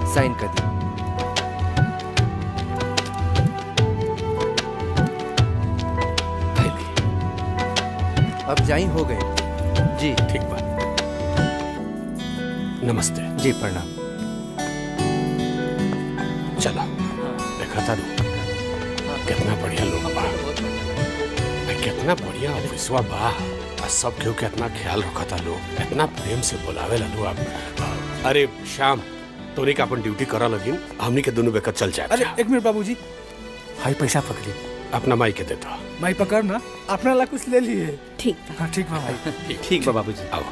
Sign कर दी अब जाई हो गए जी ठीक बात नमस्ते जी प्रणाम चलो देखा था कितना बढ़िया लोग बा आ, कितना बढ़िया ऑफिसवा बा आ सब केहू के इतना ख्याल रखा था लोग इतना प्रेम से बुलावे ला लोग आप अरे श्याम तोरी का अपन ड्यूटी करा लगिन हमनी के दोनों बेकर चल जाए अरे एक मिनट बाबूजी हाई पैसा पकड़ी अपना माई के देता माई पकड़ ना अपना ला कुछ ले लिए ठीक हाँ ठीक बा भाई ठीक बा बाबूजी आओ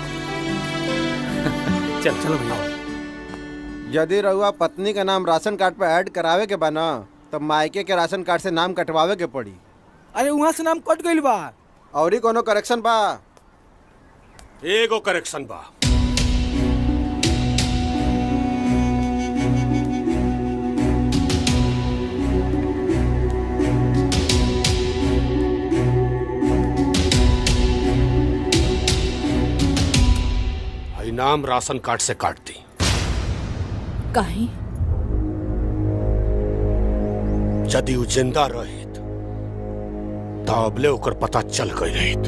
चल चलो भैया यदि रहुआ पत्नी का नाम राशन कार्ड पर ऐड करावे के बा ना तब मायके के राशन कार्ड से नाम कटवावे के पड़ी अरे वहाँ से नाम कट गइल बा और कोनो करेक्शन बा एगो करेक्शन बा हई नाम राशन कार्ड से काट दी काहे यदि उ जिंदा रहित तो अबले ओकर पता चल गई रहित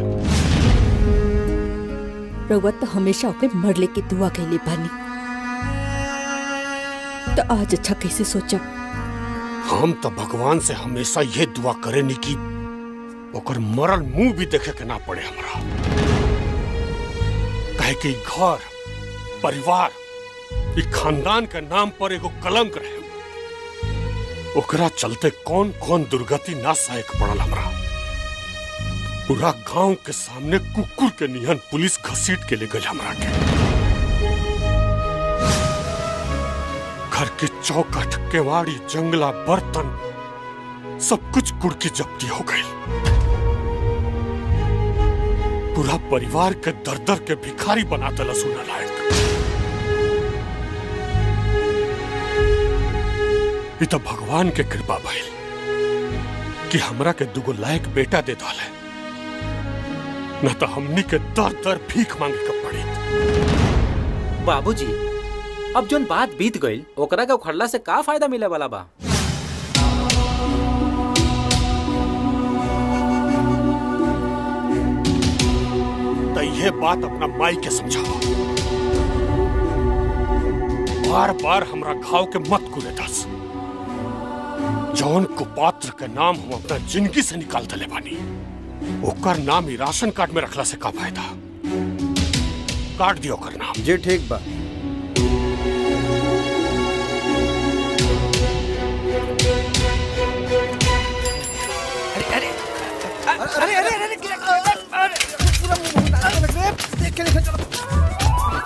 रउआ तो हमेशा ओके मरले की दुआ कैले बानी तो आज अच्छा कैसे सोचब हम तो भगवान से हमेशा ये दुआ करे नी कि ओकर मरल मुंह भी देखे के ना पड़े हमरा कहे कि घर परिवार ई खानदान के नाम पर एगो कलंक रहे ओकरा चलते कौन कौन दुर्गति ना सहे के पड़ल हमरा पूरा गांव के सामने कुकुर के निहन पुलिस घसीट के ले गई हमरा के घर के चौखट केवाड़ी जंगला बर्तन सब कुछ कुड़ की जब्ती हो गई पूरा परिवार के दर दर के भिखारी बना दिला सुना लायक ये तो भगवान के कृपा भइल कि हमरा के दुगो लायक बेटा दे डाले न तो हमनी के दर दर भीख मांगे के पड़ी बाबूजी अब जोन बात बीत गईल ओकरा के उखड़ला से का फायदा मिले वाला बा तो ये बात अपना माई के समझाओ बार बार हमरा घाव के मत कुले दस जौन कुपात्र के नाम हम अपना जिंदगी से निकाल दले बानी ओकर नाम ही राशन कार्ड में रखला से का फायदा काट दियो ओकर नाम जी ठीक बा अरे अरे अरे अरे अरे पूरा मुंह देख के लेकर चलो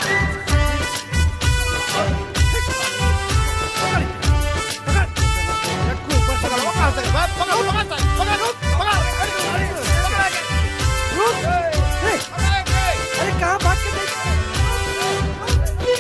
अरे कहाँ भाग के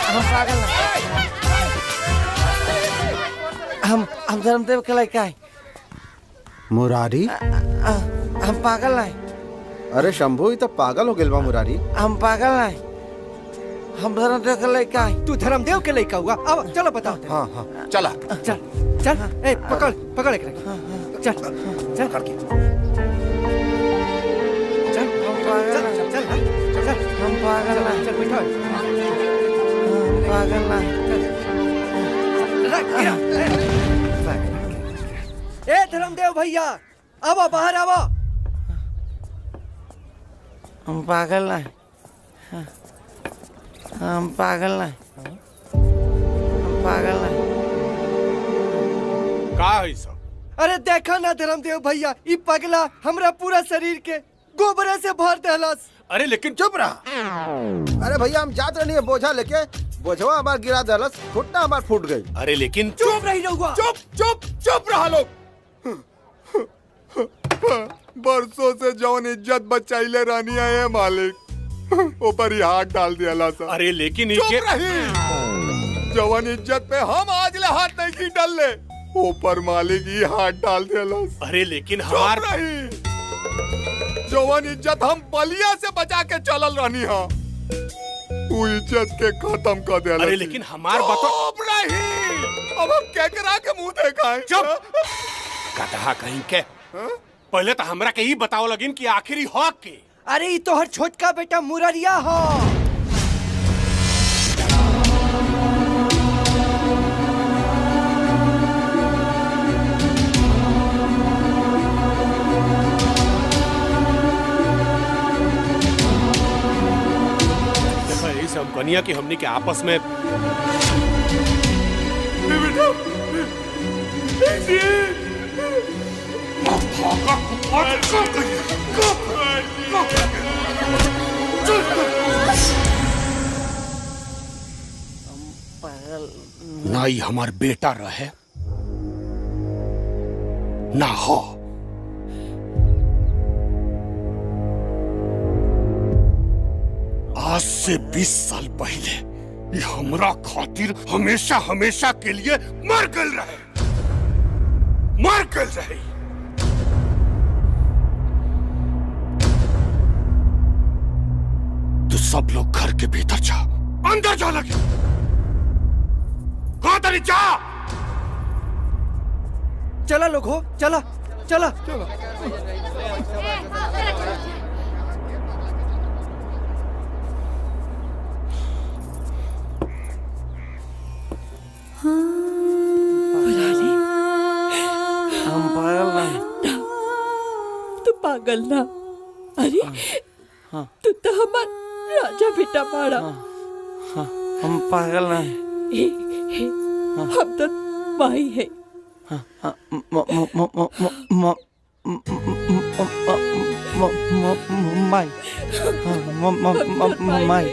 हम पागल हैं हम हम धर्मदेव के लड़का है मुरारी हम पागल हैं अरे शंभू ये तो पागल हो गेल बा मुरारी हम पागल हैं हम धर्मदेव के लड़का है तू धर्मदेव के लड़का हुआ अब चलो बताओ हाँ हाँ चला चल चल ए पकड़ पकड़ एक चल चल पकड़ के चल हम पागल चल हैं चल हाँ, चल हम पागल हैं चल बैठो हम पागल हैं रख गिरा ए धर्मदेव भैया आओ बाहर आओ हम पागल हैं हम पागल हैं हम पागल हैं का है सब अरे देखा ना धर्मदेव भैया ई पगला हमरा पूरा शरीर के गोबरे से भर देहलस अरे लेकिन चुप रहा अरे भैया हम जात रही बोझा लेके बोझवा हमार गिरा दलस फुटना हमार फूट गई अरे लेकिन चुप रही रहुआ चुप चुप चुप रहा लोग बरसों से जौन इज्जत बचाइले रानी है मालिक ऊपर ही हाथ डाल दिया सा अरे लेकिन चुप इनके रही जवान इज्जत पे हम आज ले हाथ नहीं की डाल ले ऊपर मालिक ही हाथ डाल दिया अरे लेकिन चुप हमार रही जवान इज्जत हम बलिया से बचा के चलल रहनी हा तू इज्जत के खत्म कर दिया अरे लेकिन हमार बतो चुप रही अब हम केकरा के मुंह देखाएं चुप गधा कहीं के पहले तो हमरा के ही बताओ लगिन कि आखिरी हक के अरे ई तोहर छोटका बेटा मुररिया हो देखो यही सब कनिया की हमनी के आपस में पागल ना ही हमार बेटा रहे ना हो आज से 20 साल पहले ये हमरा खातिर हमेशा हमेशा के लिए मर गल रहे मर गल रहे तो सब लोग घर के भीतर जा अंदर जा लगे कहा तरी जा चला लोग हो चला चला हम पागल हैं तू पागल ना अरे तू तो हमार राजा बेटा बाड़ा हम पागल हैं हे, हे, हम तो माई है म- म- म- म- म- म- म- म- म- म- माई म- म- म- म- माई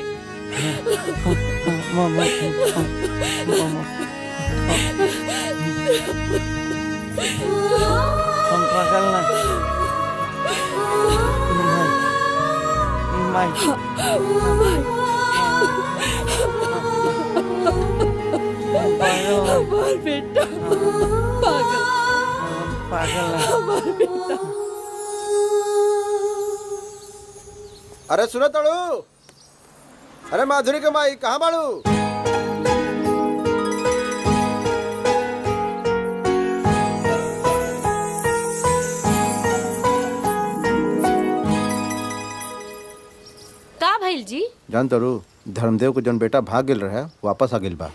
म- म- म- म- हम पागल ना माई माई हम पागल ना हमार बेटा पागल हम पागल ना हमार बेटा अरे सुनो तड़ू अरे माधुरी के माई कहाँ बाड़ू का भइल जी जान तड़ू धर्मदेव को जन बेटा भाग गेल रहे वापस आ गेल बा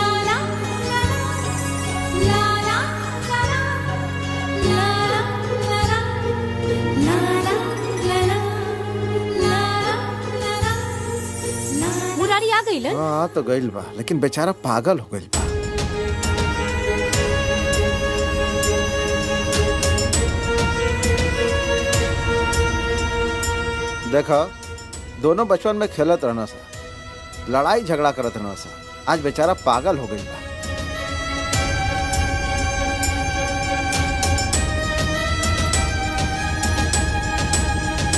मुरारी आ गइलन हाँ तो गइल बा लेकिन बेचारा पागल हो गइल बा देखा दोनों बचपन में खेलत रहना सा लड़ाई झगड़ा करत रहना सा आज बेचारा पागल हो गइल बा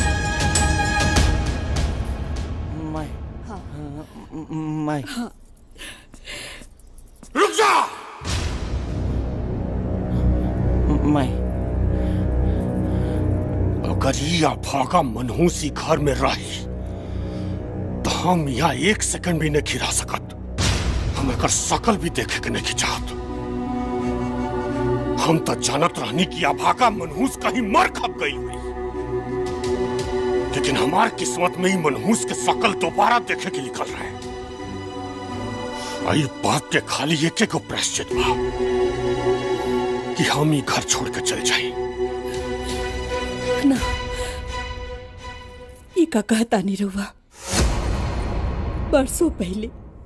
माई माई रुक जा मैं अगर ये अभागा मनहूसी घर में रही तो हम यहाँ एक सेकंड भी नहीं खिरा सकत हम एकर शकल भी देखे के नहीं चाहत हम तो जानत रहनी कि अभागा मनहूस कहीं मर खप गई हुई लेकिन हमार किस्मत में ही मनहूस के शकल दोबारा देखे के निकल रहे आई बात के खाली एक एक प्रायश्चित बा कि हम ही घर छोड़ के चल जाए ना ई का कहता नहीं रुआ बरसों पहले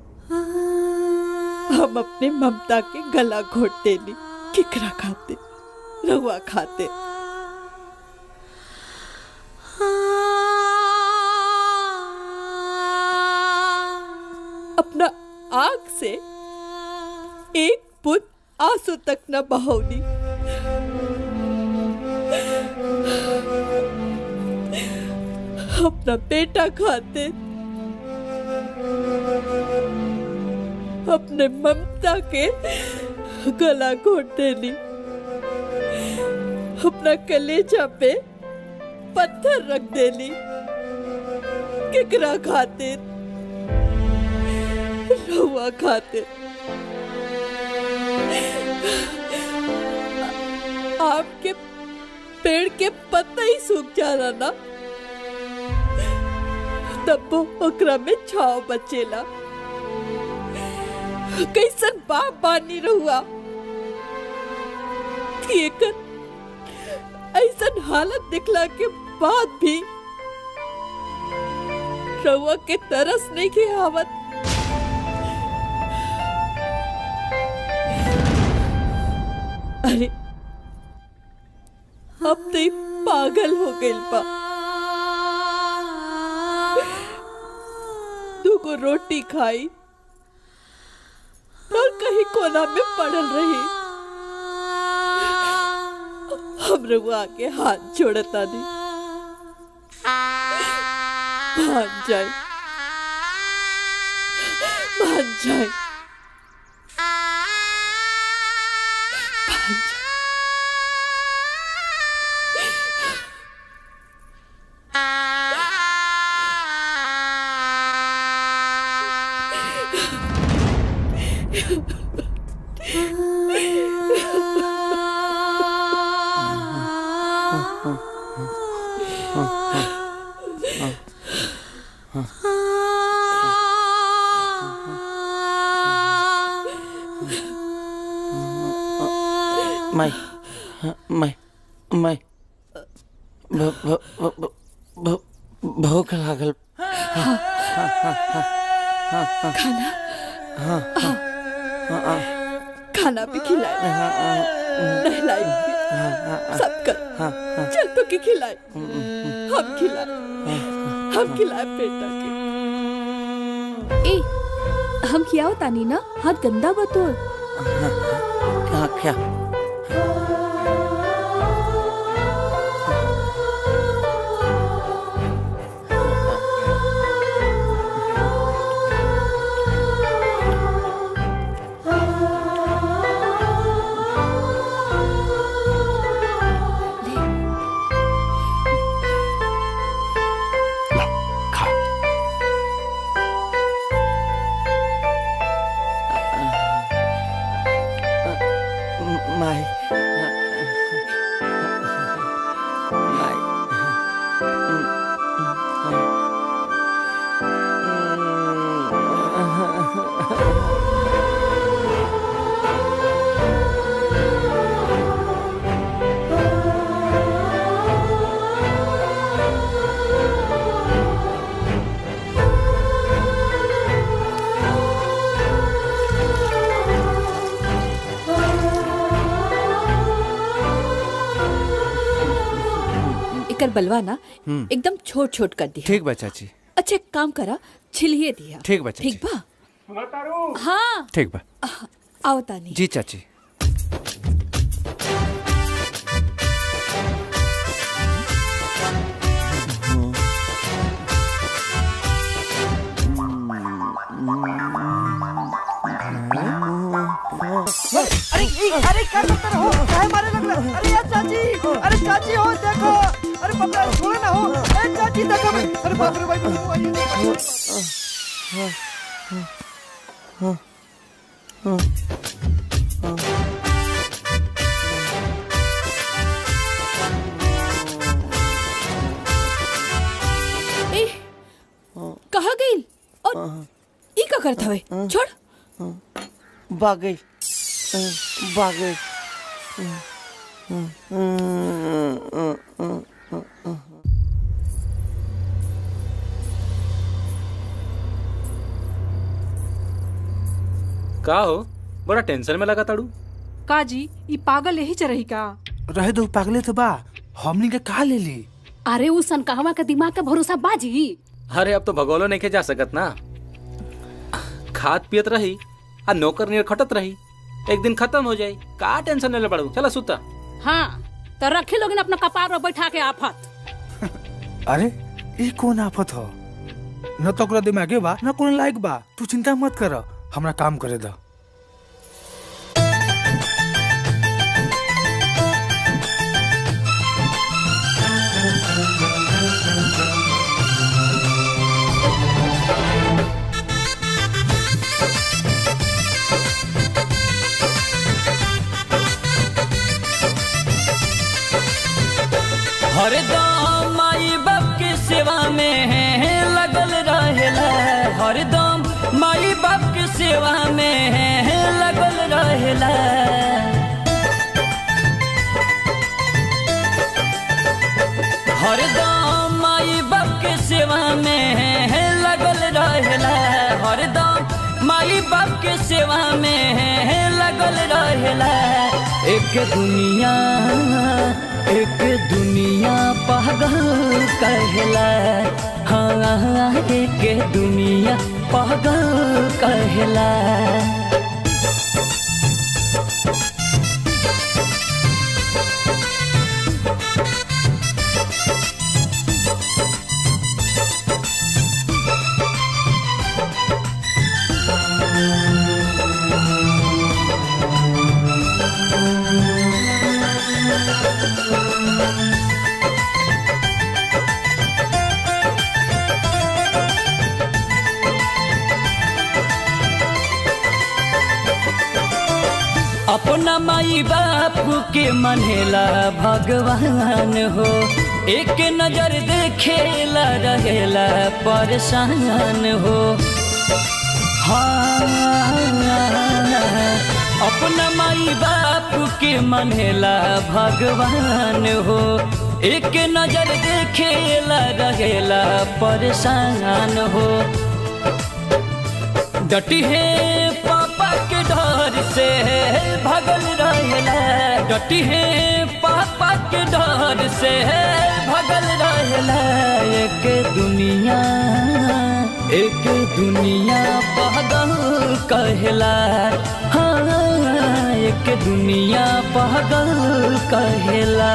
हम अपने ममता के गला घोट देली किकरा खाते रहुआ खाते अपना आंख से एक बुत आंसू तक न बहौली अपना बेटा खाते अपने ममता के गला घोट देली अपना कलेजा पे पत्थर रख देली किकरा खाते रहुआ खाते आपके पेड़ के पत्ता ही सूख जा रहा ना तब वो ओकरा में छाव बचेला कैसन बाप बानी रहुआ कि एकर ऐसन हालत दिखला के बाद भी रहुआ के तरस नहीं के आवत अरे अब तो ई पागल हो गइल बा दूगो रोटी खाई और कहीं कोना में पड़ल रही हम रहुआ आके हाथ जोड़ता नहीं मान जाए मान जाए मान जाए मैं मैं मैं भ- भ- भ- भ- भ- भूख लागल खाना हाँ हाँ, खाना भी खिलाए नहलाई भी सब कर चल तो के खिलाए हम खिलाए हम खिलाए बेटा के ए हम खियाओ तानी ना हाथ गंदा बतोर क्या क्या खा मैं एकर बलवा ना हम्म। एकदम छोट छोट कर दिया ठीक बा चाची अच्छा एक काम करा छिलिए दिया ठीक बा चाची ठीक बा हाँ ठीक बा आओ तानी जी चाची अरे ई, अरे क्या करते रहो काहे मारे लगले अरे यार चाची अरे चाची हो देखो अरे बाप रे छोड़े ना हो अरे चाची देखो मैं अरे बाप रे भाई बहू आइए ए कहा गई और ई का करत हवे छोड़ भाग गई भाग गई का हो बड़ा टेंशन में लगा ताड़ू का जी ई पागल यही चरही का रहे दो पागले तो बा हमनी के कहा ले ली अरे उ सनकाहवा के दिमाग का भरोसा बाजी अरे अब तो भगोलो नहीं के जा सकत ना खात पियत रही आ नौकर नियर खटत रही एक दिन खत्म हो जाई का टेंशन ले पड़ू चला सुता हाँ तो रखे लोग अपना कपार पर बैठा के आफत अरे ई कौन आफत हो न तो ओकरा दिमागे बा न कोनो लायक बा तू चिंता मत कर हमरा काम करे दा हरदम माई बाप के सेवा में लगल रहेला हरदम माई बाप के सेवा में लगल रहेला हरदम माई बाप के सेवा में लगल रहेला हरदम माई बाप के सेवा में लगल रहेला एक दुनिया एक दुनिया पागल कहला हाँ एक दुनिया पागल कहला अपना माई बाप के मनेला भगवान हो एक नजर देखेला रहेला परेशान हो हाँ अपना माई बाप के मनेला भगवान हो एक नजर देखेला रहेला परेशान हो डटी है पापा के डर से भगल रहेला डटी है पापा के डर से भगल रहेला एक दुनिया एक दुनिया पागल कहला हाँ एक दुनिया पागल कहला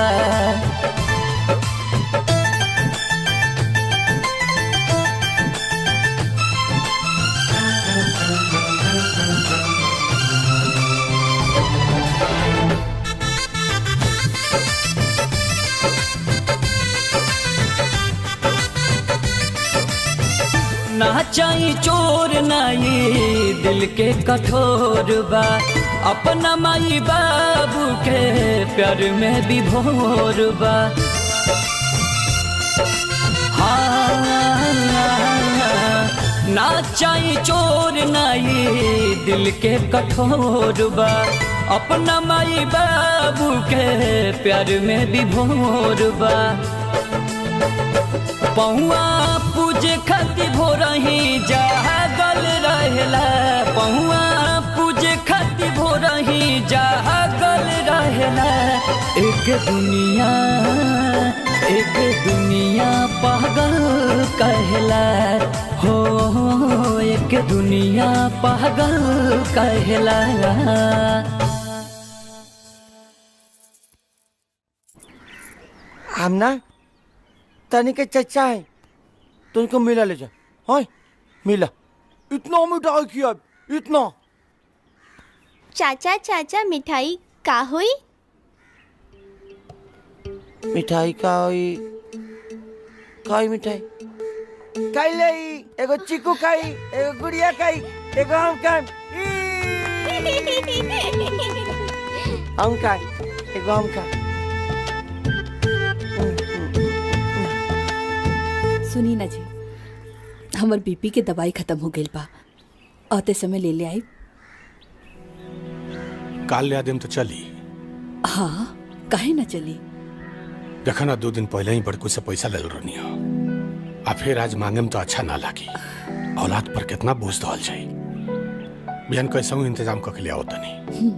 ना चाही चोर नाई दिल के कठोर बा अपना माई बाबू के प्यार में भी भोर बा हाँ ना चाही चोर नाई दिल के कठोर बा अपना माई बाबू के प्यार में भी भोर बा पहुआ पूजे खातिर भोरही जागल रहेला पहुआ पूजे खातिर भोरही जागल रहेला एक दुनिया एक दुनिया पागल कहला हो एक दुनिया पागल कहला हम ना तनी के चचा है तुमको मिला ले जा होय मिला इतना मिठाई किया इतना चाचा चाचा मिठाई का हुई मिठाई का हुई काई मिठाई खाई ले एगो चीकू खाई एगो गुड़िया खाई एगो हम खाई हम खाई एगो हम खाई सुनी ना जी हमर बीपी के दवाई खत्म हो गई बा आते समय ले ले आई काल ले आदिम तो चली हाँ काहे ना चली देखा ना दो दिन पहले ही बड़कू से पैसा ले रहनी हो आ फिर आज मांगे में तो अच्छा ना लागी औलाद पर कितना बोझ दल जाई बिहान कैसे हूँ इंतजाम करके ले आओ तनी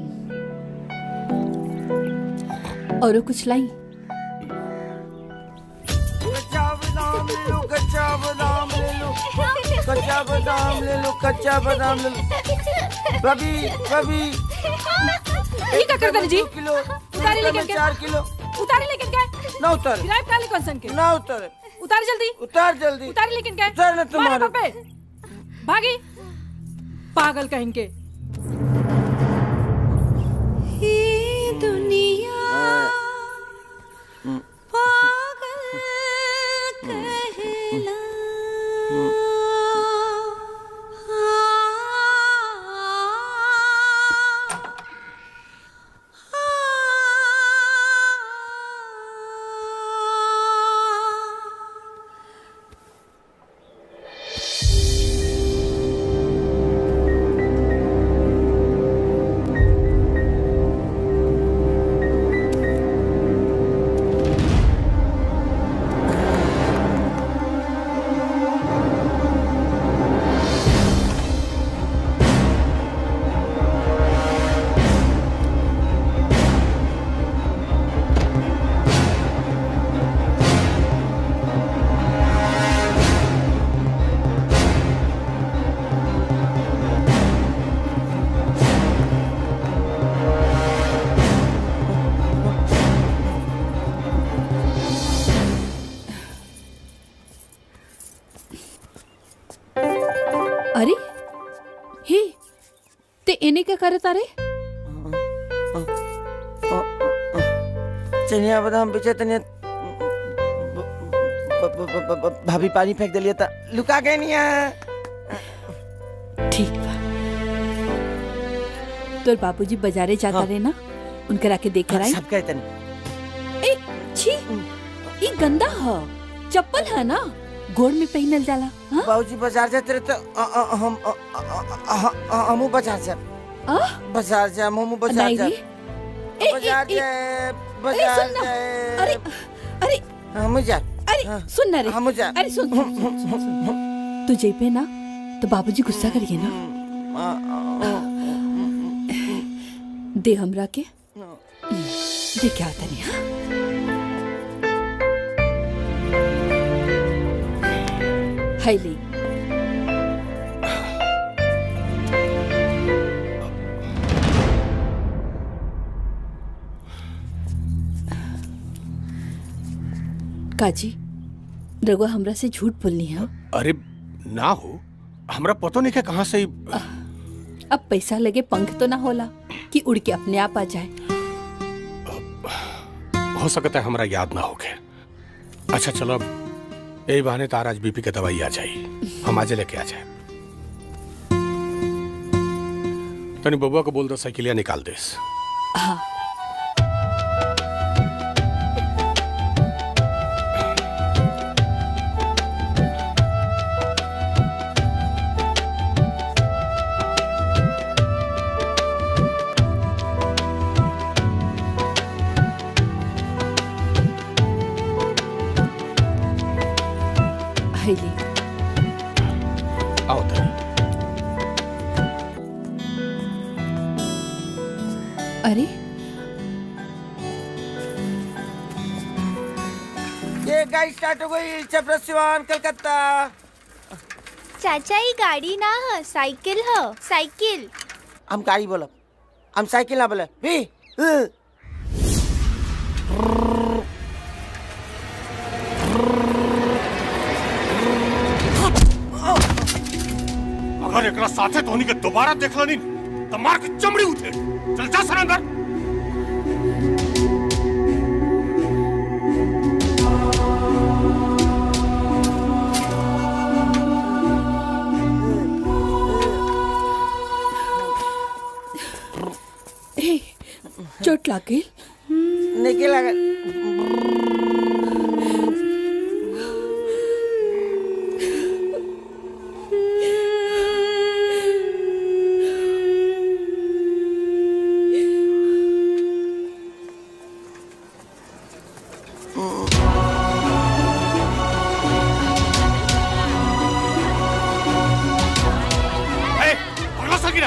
और कुछ लाई कच्चा बादाम ले लो कच्चा बादाम ले लो कच्चा बादाम ले लो कच्चा बादाम ले लो रवि रवि ये क्या करता जी किलो उतारे लेकिन के चार किलो उतारे लेकिन के ना उतारे गिराए काले कौन सन के ना उतारे उतारे जल्दी उतार जल्दी उतारे लेकिन के उतार ना तुम्हारे। मारे पर पे भागी पागल कहेंगे दुनिया अरे हे ते इने क्या करत अरे चनिया बादाम बेचे तनिया ब- ब- ब- ब- भाभी पानी फेंक दिलिए था लुका गए नहीं है ठीक बा तोर बाबूजी बाजारे जाता रहे ना उनके राके देख कर आई सब कहे तनी ए छी ई गंदा ह चप्पल है ना गोड़ में पहनल जाला हाँ? बाबूजी बाजार जाते रहे तो अ- अ- हम अ- अ- अ- अ- हमू बाजार जा आ? बाजार जा हमू बाजार नहीं जा रे। ए, ए, बाजार ए, जाए अरे बाजार सुन ना जाए अरे अरे हम जा अरे सुन ना रे हम जा अरे सुन सुन, सुन, सुन, सुन, सुन। तू जेबे ना तो बाबूजी गुस्सा करिए ना दे हमरा के दे क्या तनी हाँ हाय ले काजी रघुआ हमरा से झूठ बोलनी है अरे ना हो हमरा पतो नहीं के कहाँ से ही अब पैसा लगे पंख तो ना होला कि उड़ के अपने आप आ जाए हो सकता है हमरा याद ना होके अच्छा चलो अब यही बहाने तार आज बीपी के दवाई आ जाई हम आज लेके आ जाए तनी बबुआ को बोल दो साइकिलिया निकाल देस हाँ हाय ले आओ तनी अरे ये गाड़ी स्टार्ट हो गई चपरसिवान कलकत्ता चाचा ये गाड़ी ना है साइकिल है साइकिल हम गाड़ी बोलब हम साइकिल ना बोले भी उ। अगर एकरा साथे धोनी के दोबारा देखला नहीं तो मार के चमड़ी उठे चल जा सर अंदर ए, चोट लागे नहीं लगा ए पगला सकीना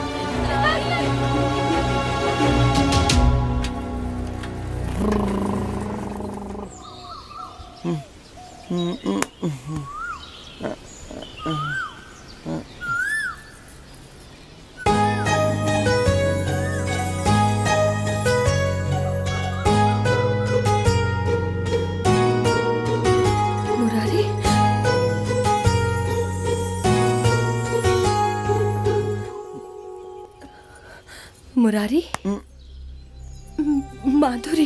मुरारी मुरारी म- माधुरी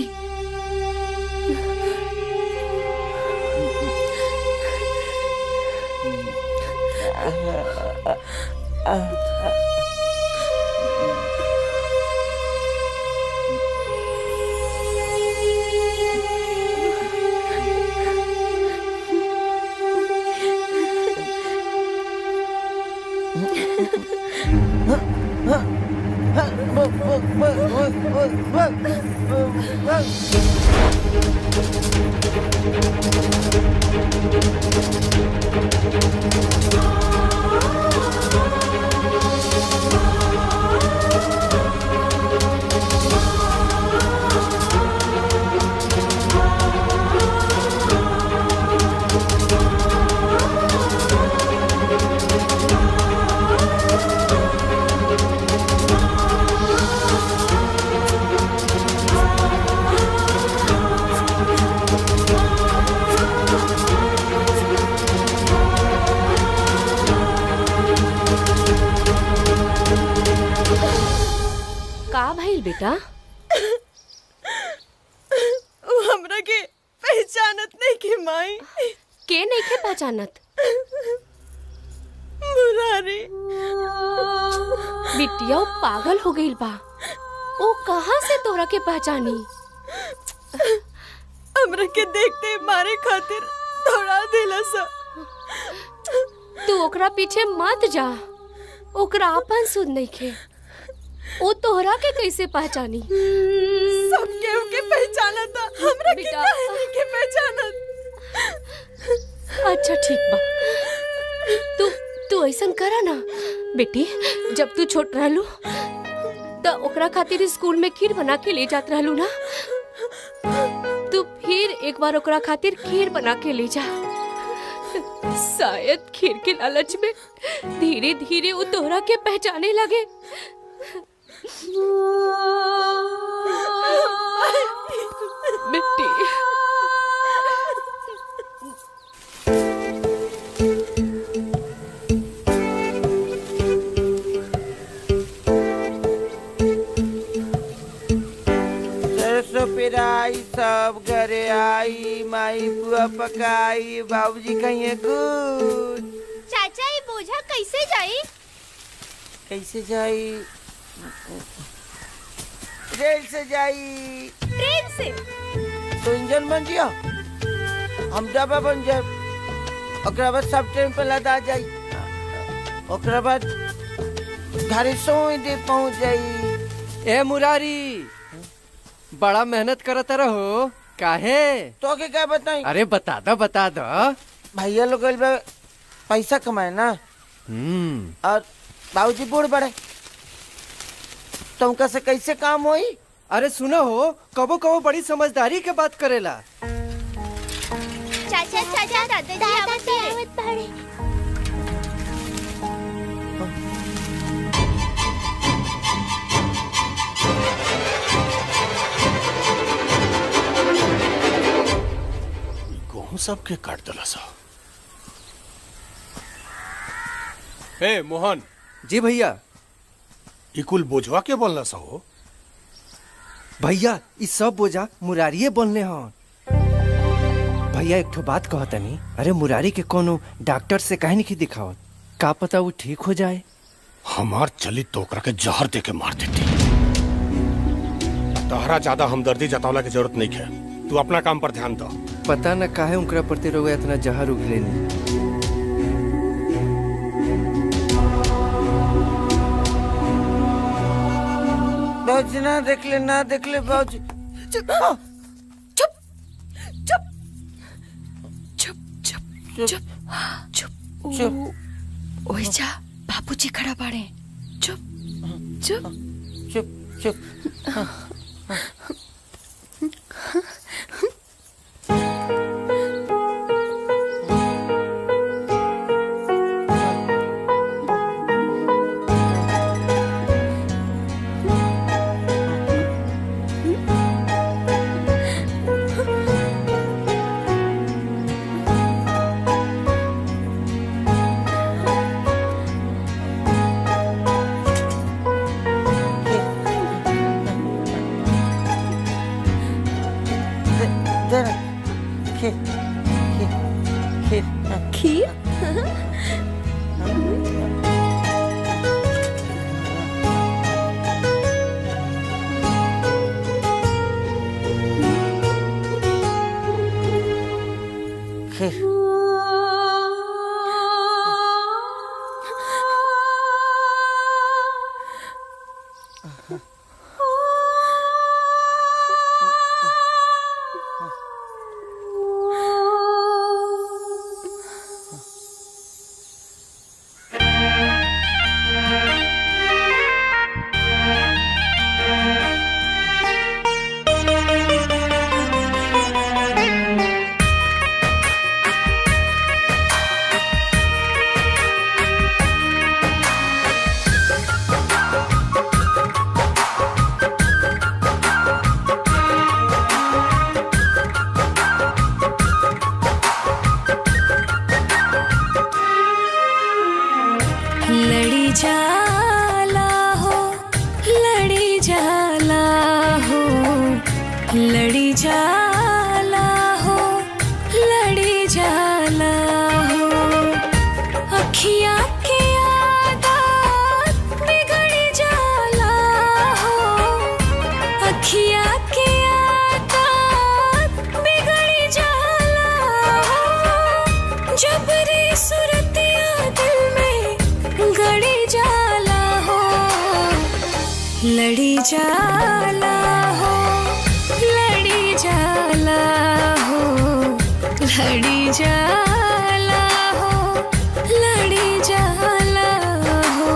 का भइल बेटा वो हमरा के पहचानत नहीं के माई के नहीं के पहचानत मुरारी बिटिया वो पागल हो गई बा वो कहाँ से तोरा के पहचानी हमरा के देखते मारे खातिर दौड़ा देला सा तू ओकरा पीछे मत जा ओकरा अपन सुध नहीं खे वो तोहरा के कैसे पहचानी सब केहू के पहचाना था हमरा के बेटा। काहे नहीं के पहचाना अच्छा ठीक बा तू तू ऐसा करा ना बेटी जब तू छोट रहलू तो ओकरा खातिर स्कूल में खीर बना के ले जात रहलू ना तू फिर एक बार ओकरा खातिर खीर बना के ले जा शायद खीर के लालच में धीरे धीरे वो तोहरा के पहचाने लगे बेटी सरसों पेराई सब घरे आई माई पुआ पकाई बाबूजी कहिए गुड चाचा ये बोझा कैसे जाई कैसे जाई रेल से जाई ट्रेन से तो इंजन बन जिया हम डब्बा बन जाए ओकरा बाद सब ट्रेन पे लदा जाई ओकरा बाद घरे सोई दे पहुंच जाई ए मुरारी बड़ा मेहनत करत रहो काहे तो के क्या बताई अरे बता दो बता दो भैया लोग गइल बा पैसा कमाए ना हम्म और बाबूजी बूढ़ बड़े तुमका से कैसे काम होई अरे सुनो हो कबो कबो बड़ी समझदारी के बात करेला चाचा चाचा दादाजी आवत बाड़े गेहूं सबके काट दिला सा हे मोहन जी भैया ई कुल बोझवा के बोलना सहो भैया ई सब बोझा मुरारिये बोलने हन भैया एक ठो बात कहतनी अरे मुरारी के कोनो डॉक्टर से काहे नहीं दिखावत का पता वो ठीक हो जाए हमार चली तो ओकरा के जहर दे के मार देती तहरा ज्यादा हमदर्दी जतावला की जरूरत नहीं है तू अपना काम पर ध्यान दो पता न काहे उनकरा प्रति रोग इतना जहर उगले बाबूजी ना देख ले ना देख ले बाबूजी चुप चुप चुप चुप चुप चुप चुप चुप ओए जा बाबूजी खड़ा बाड़े चुप चुप चुप चुप जरा खीर खीर खीर खीर खीर लड़ी जाला हो लड़ी जाला हो लड़ी जाला हो लड़ी जाला हो अखियाँ के आदत बिगड़ जाला हो अखियाँ के आदत बिगड़ जाला हो जबरी सुरतिया दिल में गड़ी जाला हो लड़ी जाला हो लड़ी जाला हो लड़ी जाला हो लड़ी जाला हो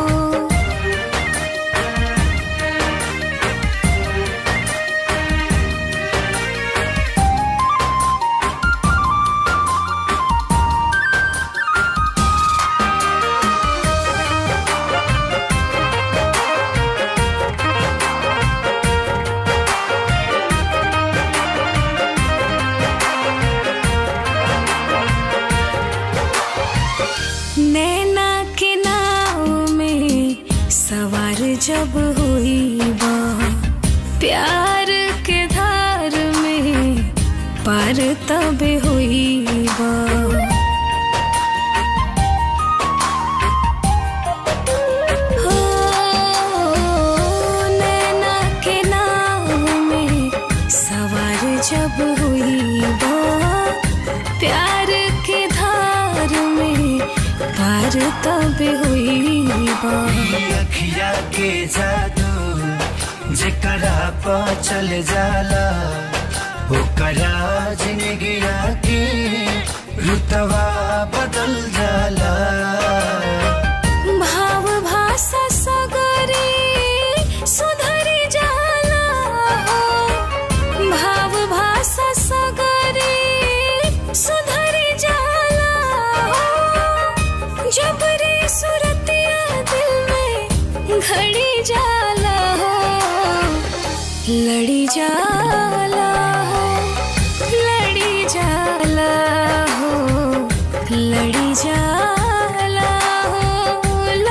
नैना के नाव में सवार जब हुई बा प्यार के धार में पार तब हुई बा हो, नैना के नाव में सवार जब हुई बा प्यार के धार में पार तब हुई बा अखिया के जादू जेकरा पा चल जाला ओकरा जिंदगिया के रुतवा बदल जाला भाव भाषा सगरे सुधरी जाला हो भाव भाषा सगरे सुधरी जाला हो जबरी सुरतिया दिल में घड़ी जाला हो लड़ी जाला हो लड़ी जाला हो लड़ी जाला हो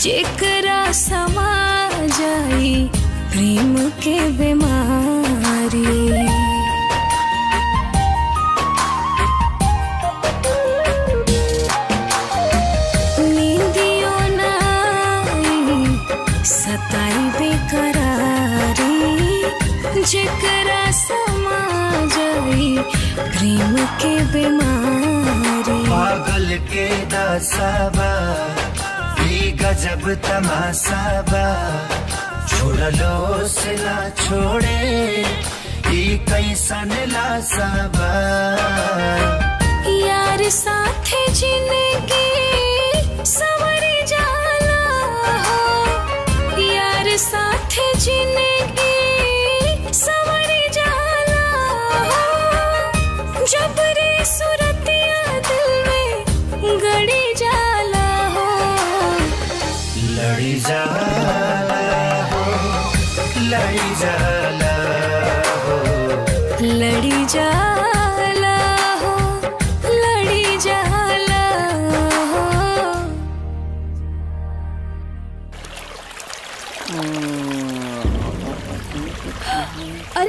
जेकरा समा जाई प्रेम के बीमारी नींदियों ना आई, सताई बेकरारी जेकरा समा जाई प्रेम के बीमारी पागल के दासाबा ई गजब तमासाबा छोड़लो से ना छोड़े ई कैसन लासाबा यार साथे जिंदगी सवर जाला हो यार साथे जिंदगी सवर जाला हो जब रे सुरतिया दिल में गड़ी जाला हो लड़ी जाला हो लड़ी जाला हो लड़ी जाला हो लड़ी जाला हो अरे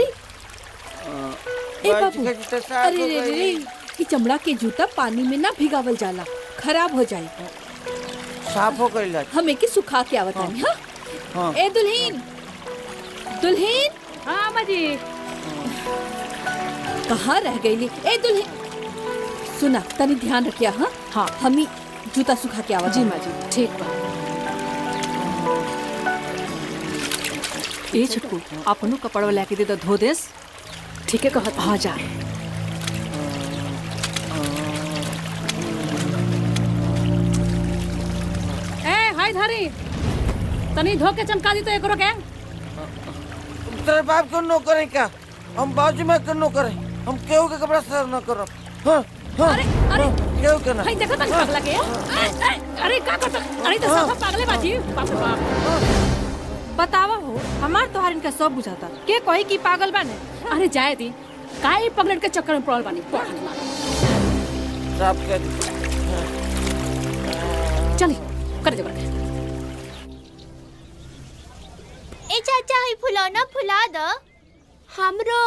ए बाबू बच गई तो साफ अरे हो रे रे गई। रे ई चमड़ा के जूता पानी में ना भिगावल जाला खराब हो जाई साफ हो गई हम एके सुखा के आवत हनी हां हाँ। ए दुल्हीन दुल्हीन हां अम्मा जी कहाँ रह गईली ए दुल्हीन सुना तनी ध्यान रखिया हाँ हाँ हम ही जूता सुखा के आवत जी हनी। माँ जी ठीक बा ए छुटकू अपनो कपड़वा लेके दे दो धो देस ठीक है कहत हाँ जा ए हाय धारी तनी धो के चमका दी तो एकरो के तेरे बाप को नो करे क्या हम बाजू में कर नो करे हम केहू के कपड़ा सर न करो हाँ हाँ अरे अरे केहू के ना हाय देखो तनी पगला के ए, ए, अरे का करता अरे तो सब पागले बाजी बाप रे बाप बतावा हो हमार तोहार इनका सब बुझाता के कही कि पागल बाने अरे जाए दी काहे पगलेट के चक्कर में पड़ल बानी पढ़ साफ कर चली कर दे करके ए चाचा ही फुलौना फुला द हमरो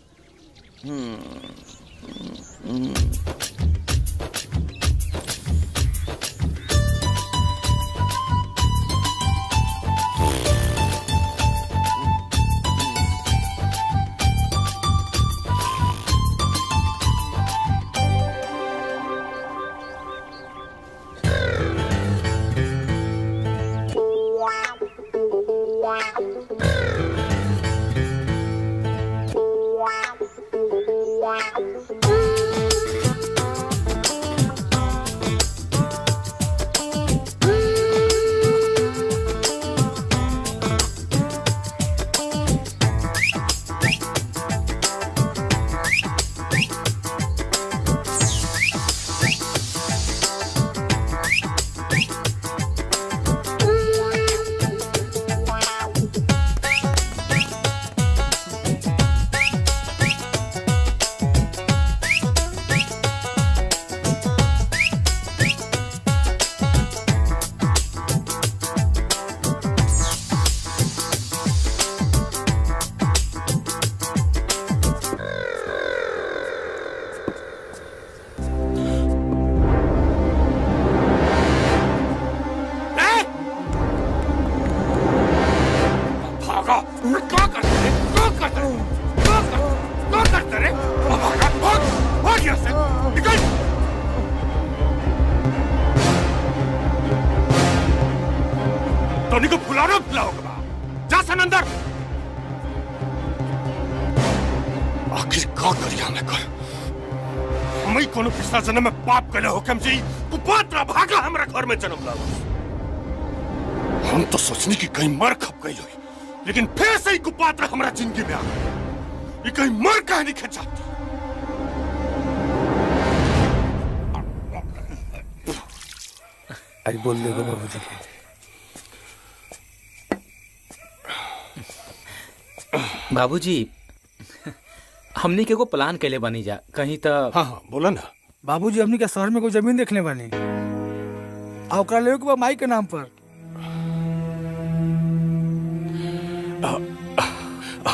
भागा क्या करते रे क्या करते रे क्या कर क्या करते रे भागा भाग भाग यहाँ से निकल टोनी को फुलाना फुलाओगे जा सन अंदर आखिर का करिया मैं कर हमें कोनो पिछला जन्म में पाप कले हो कम जी कुपात्र भागा हमरा घर में जन्म लाओ हम तो सोचने की कहीं मर खप गई हुई लेकिन फिर से ही कुपात्र हमारा जिंदगी में आ गया ये कहीं मर कहीं नहीं खच जाती अरे बोल देखो बाबूजी के बाबूजी हमनी के को प्लान कैले बनी जा कहीं तो हाँ हाँ बोला ना बाबूजी हमनी के शहर में कोई जमीन देखने बानी आ ओकरा लेवे के बा माई के नाम पर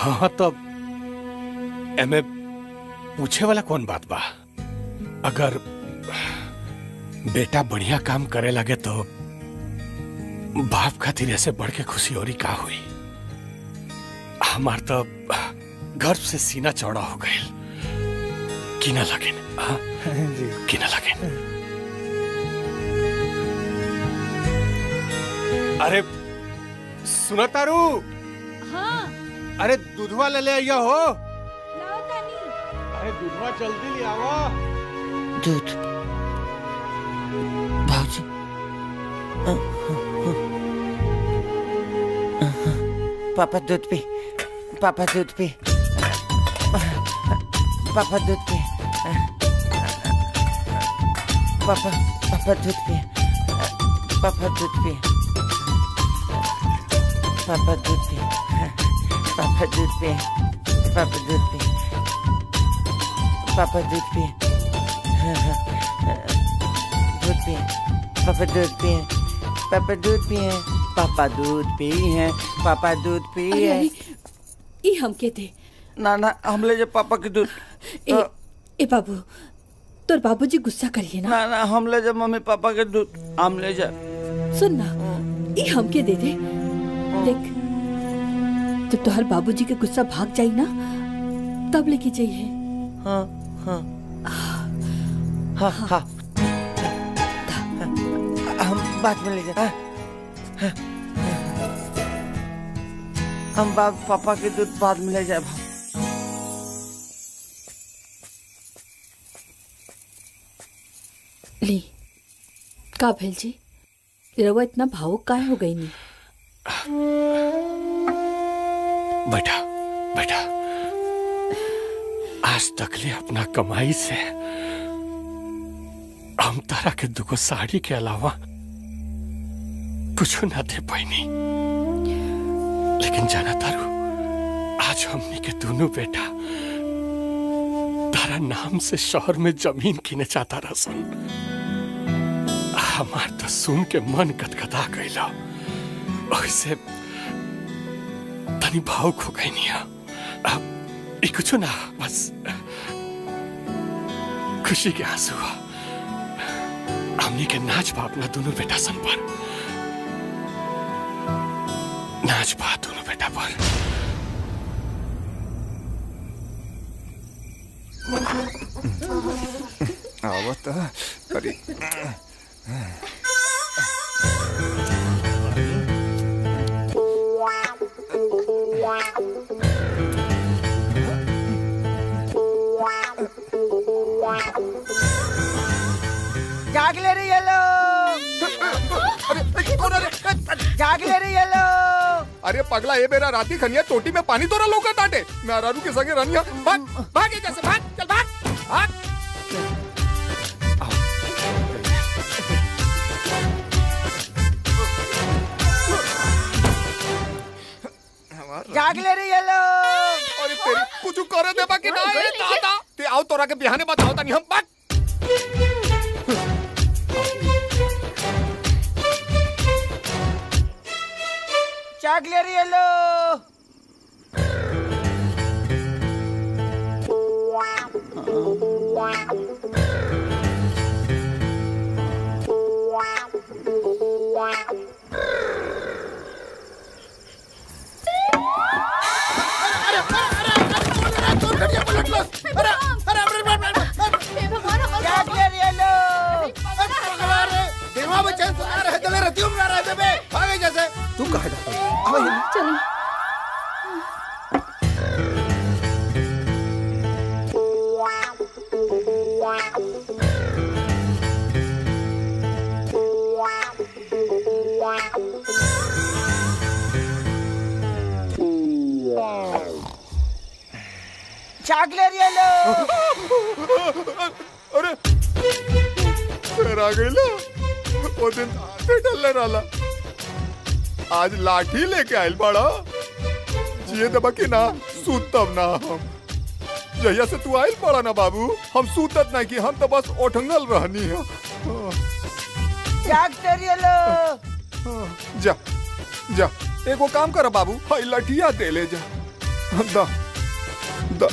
हाँ तो एमे पूछे वाला कौन बात बा अगर बेटा बढ़िया काम करे लगे तो बाप खातिर ऐसे बढ़ के खुशी और का हुई हमार तो गर्व से सीना चौड़ा हो गए कि ना लगे हाँ कि ना लगे अरे सुना तारू हाँ अरे दूधवा ले ले आइया हो अरे दूधवा जल्दी ले आवा दूध भाजी पापा दूध पी पापा दूध पी पापा दूध पी पापा पापा दूध पी पापा दूध पी पापा दूध पी पापा दूध पी पापा दूध पी पापा दूध पी दूध पी पापा दूध पी पापा दूध पी पापा दूध पी है पापा दूध पी अरे है अरे ई हमके दे ना ना हम ले जा पापा के दूध ए ए बाबू तोर बाबूजी गुस्सा करिए ना ना ना हम ले जा मम्मी पापा के दूध हम ले जा सुन ना ई हमके दे दे देख जब तोहर बाबूजी के गुस्सा भाग जाई ना तब लेके जाइए हाँ हाँ हाँ हाँ हम बाद में ले जा हाँ, हाँ, हम बाप पापा के दूध बाद में ले जाए ली का भेल जी रवा इतना भावुक काहे हो गई नी बेटा बेटा आज तक ले अपना कमाई से हम तारा के दुगो साड़ी के अलावा कुछ ना दे पाईनी लेकिन जाना तारू आज हमने के दोनों बेटा तारा नाम से शहर में जमीन किने चाहता रसन हमार तो सुन के मन कतकता गईला वैसे तनी भावुक हो गई नहीं अब ये कुछ ना बस खुशी के आंसू हुआ हमने के नाच बा अपना दोनों बेटा सन पर नाच बा दोनों बेटा पर आवत अरे जाग ले रही है लोग जाग ले रही है लोग अरे पगला ये मेरा राती खनिया चोटी में पानी तोरा लौका ताटे मैं अरारू के संगे रनिया भाग भाग ये जैसे भाग चल भाग भाग जाग ले रही है लोग अरे तेरी कुछ करे दे बाकी ना ये दादा ते आओ तोरा के बिहाने बताओ तनी हम भाग जाग ले रही है लोग जाग ले रही है लोग देवा बच्चन सुना रहे तले रतियों में रहे बेबे भागे जैसे तू कहा जाता चलो जाग ले रही है लोग अरे फिर आ गई ला वो दिन हाथे डलने वाला आज लाठी लेके आयल बड़ा जिए दबा के ना सूतब ना हम जहिया से तू आयल पड़ा ना बाबू हम सूतत नहीं कि हम तो बस ओठंगल रहनी है जाग ले रही है लोग जा जा एगो काम कर बाबू हाई लठिया दे ले जा दा दा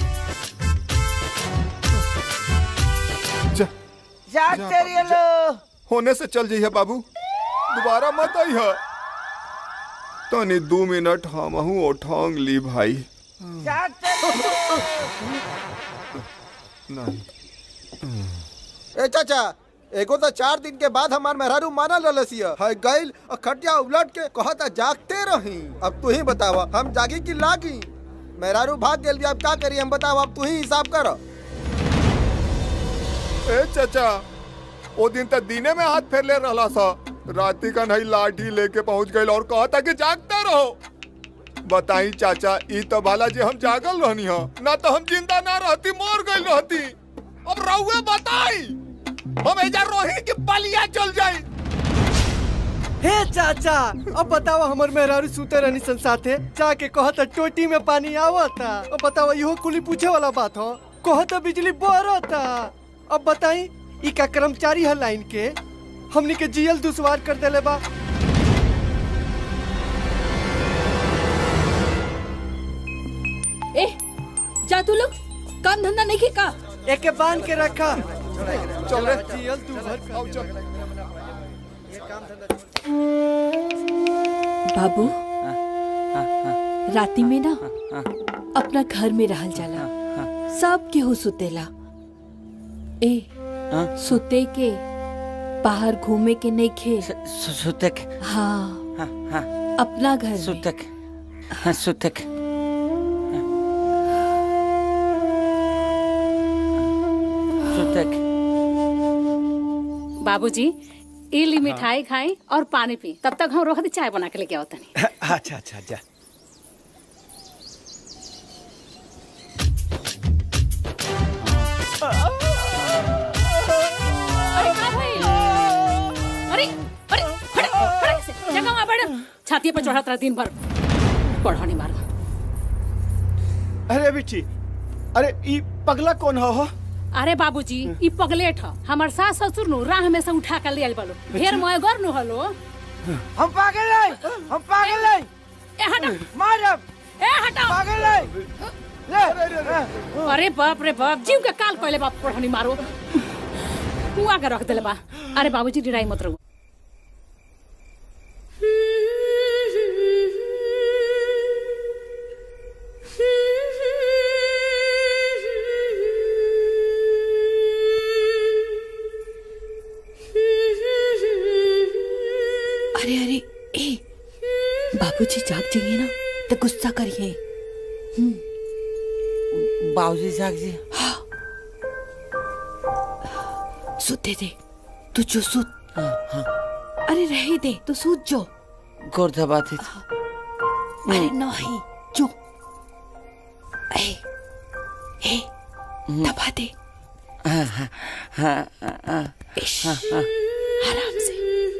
जा जा तेरी लो होने से चल जाइए बाबू दोबारा मत आई है तनी दो मिनट हम हूँ उठांग ली भाई जा तेरी नहीं ए चाचा एगो तो चार दिन के बाद हमार मेहरारू मानल रलसिया है गइल और खटिया उलट के कहता जागते रही अब तू ही बतावा हम जागी कि लागी मेहरारू भाग गेल अब का करी हम बताओ अब तू ही हिसाब कर ए चाचा ओ दिन तक दीने में हाथ फेर ले रहा सा राती का नहीं लाठी लेके पहुंच गए और कहा था कि जागते रहो बताई चाचा ई तो भाला जी हम जागल रहनी हो ना तो हम जिंदा ना रहती मर गई रहती अब रहुए बताई हम एजा रोही की बलिया चल जाई हे चाचा अब बताओ हमर मेहरारू सुते रहनी सन साथे जाके कहत टोटी में पानी आवता अब बताओ इहो कुली पूछे वाला बात हो कहत बिजली बरता अब बताई ई का कर्मचारी है लाइन के हमनी के जियल दुश्वार कर देले बा ए जा तू लोग काम धंधा नहीं का एके बांध के रखा चल रे जियल तू भर आओ चल बाबू राती में ना अपना घर में रहल जाला सब केहू सुतेला ए सुते के बाहर घूमे के नहीं खे सुतक हाँ अपना घर में सुतक हाँ सुतक सुतक बाबूजी ई ली मिठाई खाई और पानी पी तब तक हम रोक दी चाय बना के लेके आओ तनी अच्छा अच्छा जा अरे का भइल अरे अरे फड़ फड़ से जगह में बढ़ छाती पे चढ़त रहा दिन भर पढ़ानी मार अरे बिट्टी अरे ई पगला कौन हो हो अरे बाबूजी ई पगलेट ह हमर सास ससुर नु राह में से उठा के ले आइल बालो ढेर मोय गर नु हलो हम पागल है हम पागल है ए हटा मारब ए हटा पागल है ले अरे बाप रे बाप जीव के काल कहले बाप पढ़ानी मारो हुआ के रख देले बा अरे बाबूजी डिराई मत रहो अरे अरे ए बाबूजी जाग जाइए ना तो गुस्सा करिए बाबूजी जाग जी सुते दे तू जो सुत अरे रहे दे तू सूत जो गोर दबाती अरे नहीं जो ए ए दबा दे हाँ हाँ हाँ हाँ इश, हाँ हाँ आराम से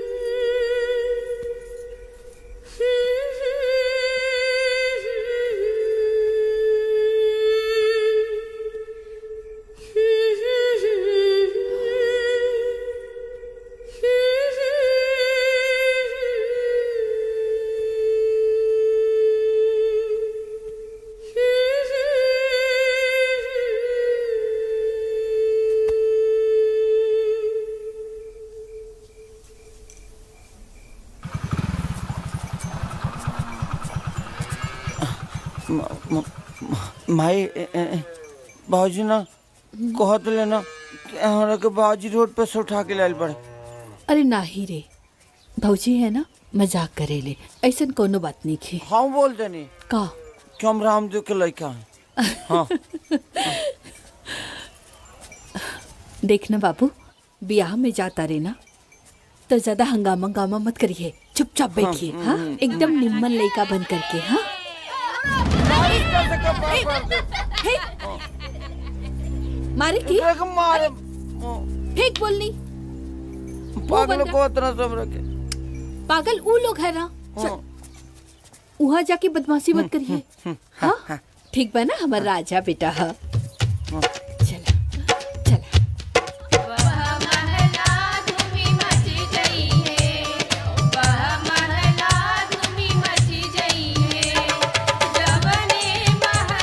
म- म- म- माई बाबूजी ना कहत लेना कि हमरा के बाबूजी रोड पे से उठा के लाइल पड़े अरे नाही रे भौजी है ना मजाक करेले ऐसन कोनो बात नहीं खे हम बोल देनी का कि हम रामदेव के लड़का हैं हाँ देखना बाबू ब्याह में जाता रे ना तो ज्यादा हंगामा हंगामा मत करिए चुपचाप बैठिए हाँ, हाँ हम्म, एकदम निम्मन लड़का बन करके हाँ हे, मारे की मारे फेंक बोलनी पागल को इतना सब रखे पागल ऊ लोग है ना चल, वहाँ जाके बदमाशी मत करिए हाँ ठीक बा ना हमारा राजा बेटा हाँ महला धूमी मची जई है जवने महला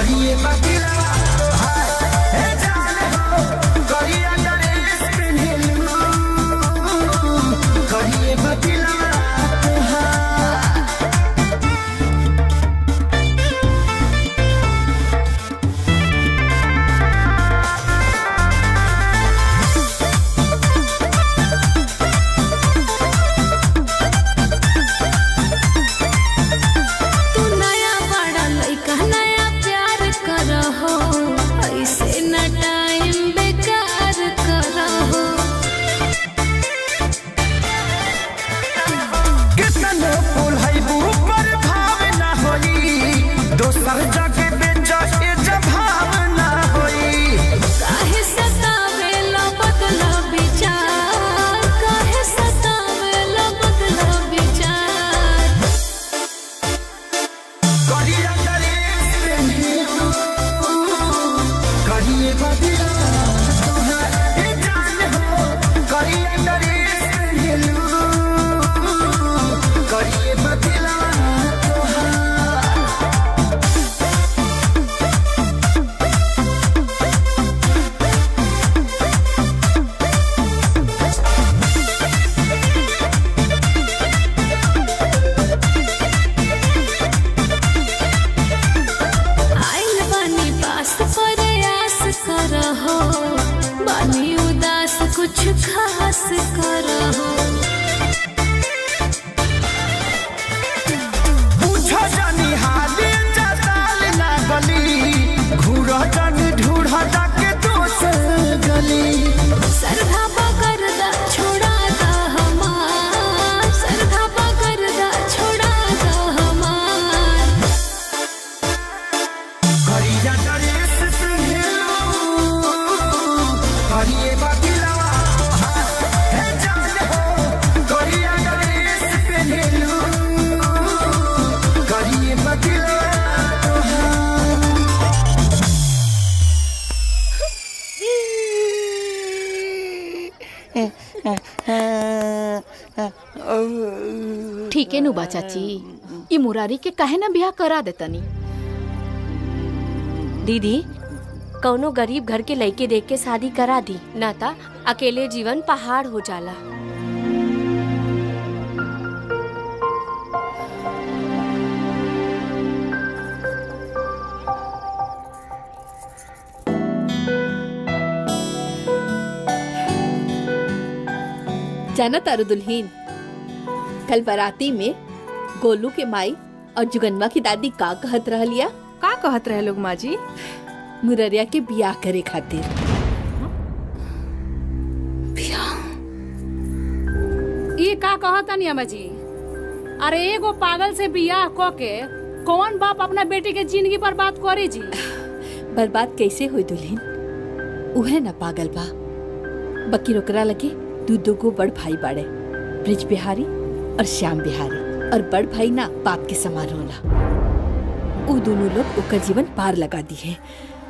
करिए बतिला हे जान हो करिए ड्रेस पहनलू करिए बतिला तू नया बड़ा लइका नया प्यार करहो ऐसे न टाइम बेकार करहो कितनो फूल है ऊपर भाव ना होई दोसर जगह बेचा ए जभाव ना होई काहे सतावेला बदला विचार काहे सतावेला बदला विचार करिए ड्रेस पहनलू करिए बतिला हे जान हो करिए ड्रेस पहनलू करिए बतिला आइल बानी पास प्रयास करहो बानी उदास कुछ खास करहो पूछो जानी हाले जताल ना गली घूरो जानी ढूढ़ा जाके दोसर गली सरधा पकड़ दा छोड़ा दा हमार सरधा पकड़ दा छोड़ा दा हमार करिया ड्रेस पहनलू करिए बतिला हे जान हो करिया ड्रेस पहनलू करिए बतिला ठीक है नु बा चाची ये मुरारी के काहे ना ब्याह करा देतनी दीदी कौनो गरीब घर के लड़के देख के शादी करा दी ना ता अकेले जीवन पहाड़ हो जाला जाना तारू दुल्हीन कल बाराती में गोलू के माई और जुगनवा की दादी का कहत रहलिया का कहत रहे लोग माँ जी मुररिया के बियाह करे खातिर ये का कहतनी अम्मा जी अरे एगो पागल से बियाह क के कौन बाप अपना बेटी के जिंदगी पर बात करी जी बर्बाद कैसे हुई दुल्हीन उहे न पागल बा बकी ओकरा लगे दू दू गो बड़ भाई बाड़े ब्रिज बिहारी और श्याम बिहारी और बड़ भाई ना बाप के समान होला उ दोनों लोग ओकर जीवन पार लगा दी है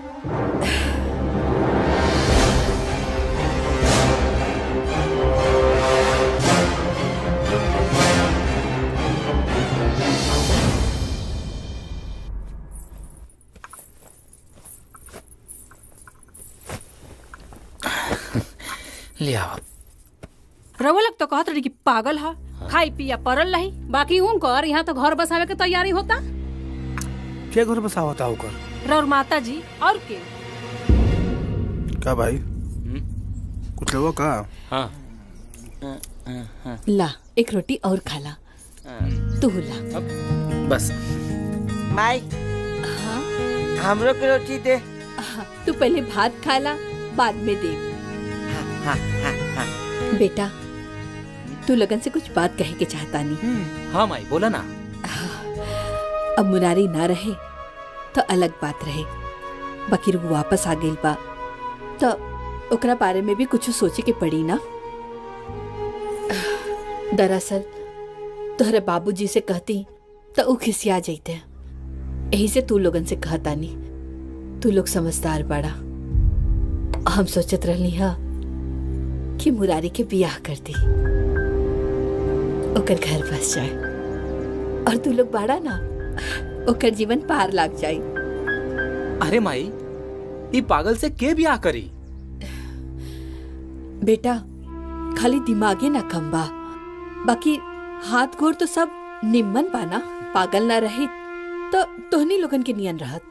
ले आओ रउआ लोग तो कहत रही कि पागल हा खाई पिया परल रही बाकी उनकर यहाँ तो घर बसावे के तैयारी होता के घर बसावता होकर रउर माता जी और के का भाई कुछ लोगों का हाँ ला एक रोटी और खाला तू ला बस माई हाँ हमरो के रोटी दे तू पहले भात खाला बाद में दे हाँ हाँ हाँ बेटा तू लगन से कुछ बात कहे के चाहता नहीं हाँ माई बोला ना अब मुरारी ना रहे तो अलग बात रहे बाकी वो वापस आ गई बा तो ओकरा बारे में भी कुछ सोचे के पड़ी ना दरअसल तोहरे बाबूजी से कहती तो ऊ खिसिया जैते यही से तू लोगन से कहता नहीं तू लोग समझदार बड़ा हम सोचत रहनी हा कि मुरारी के बियाह कर दी ओकर घर बस जाए और तू लोग बाड़ा ना ओकर जीवन पार लाग जाए अरे माई ई पागल से के बियाह करी बेटा खाली दिमागे ना कम बा बाकी हाथ गोर तो सब निम्मन पाना पागल ना रही तो तोहनी लोगन के नियन रहत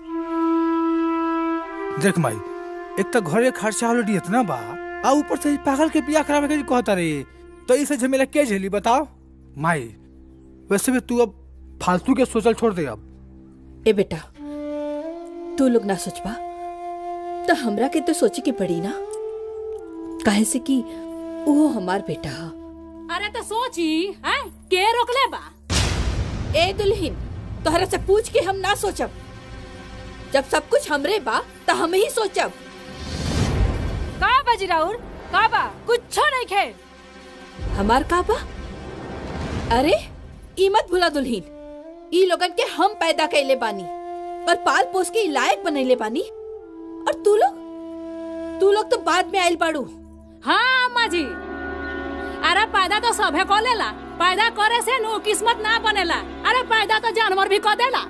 देख माई एक तो घरे खर्चा ऑलरेडी इतना बा आ ऊपर से ई पागल के बियाह करावे के कहता रे तो इसे झमेला के झेली बताओ माई वैसे भी तू अब फालतू के सोचल छोड़ दे अब ए बेटा तू लोग ना सोचबा तो हमरा के तो सोचे के पड़ी ना काहे से कि वो हमार बेटा हा अरे तो सोची हैं के रोकले बा ए दुल्हीन तोहरा से पूछ के हम ना सोचब जब सब कुछ हमरे बा तो हम ही सोचब का बाजी राउर का बा कुछ नहीं खे हमार का बा अरे ई मत भूला दुल्हीन ई लोगन के हम पैदा कैले बानी और पाल पोस के ई लायक बनैले बानी और तू लोग तू लोग तो बाद में आइल बाड़ू हाँ अम्मा जी अरे पैदा तो सभे को लेला पैदा करे से नु किस्मत ना बनेला अरे पैदा तो जानवर भी को देला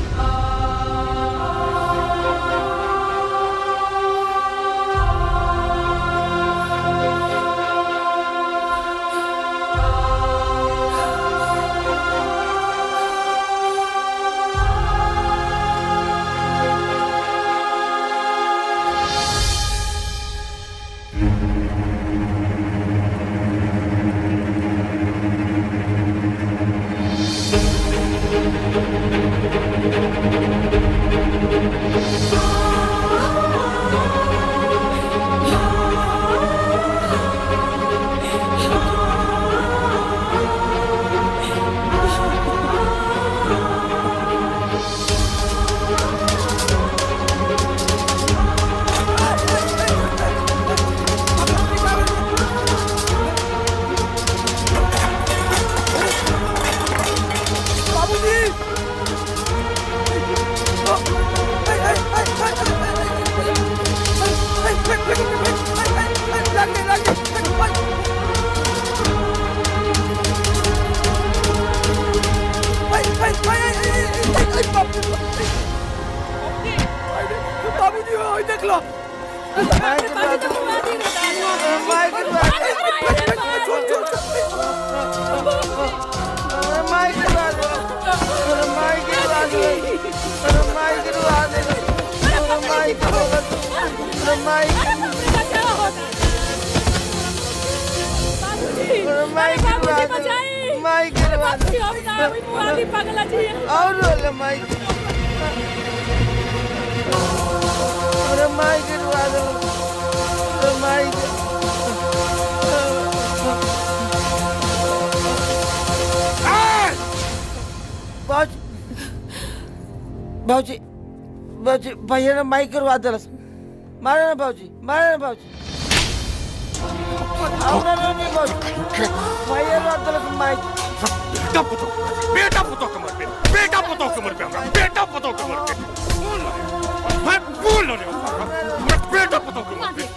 बाबूजी ओए देख लो और रोले माई अरे माई गिरवा दो अरे माई बाजी बाजी बाजी भैया ने माई करवा दिलस मारे ना बाबूजी मारे ना बाबूजी అవునా नहीं बाबूजी भैया ने दिलस माई बेटा पुतो बेटा पुतो कमर पे बेटा पुतो कमर पे हमरा बेटा पुतो कमर पे मैं बोल रहा हूं मैं बेटा पुतो कमर पे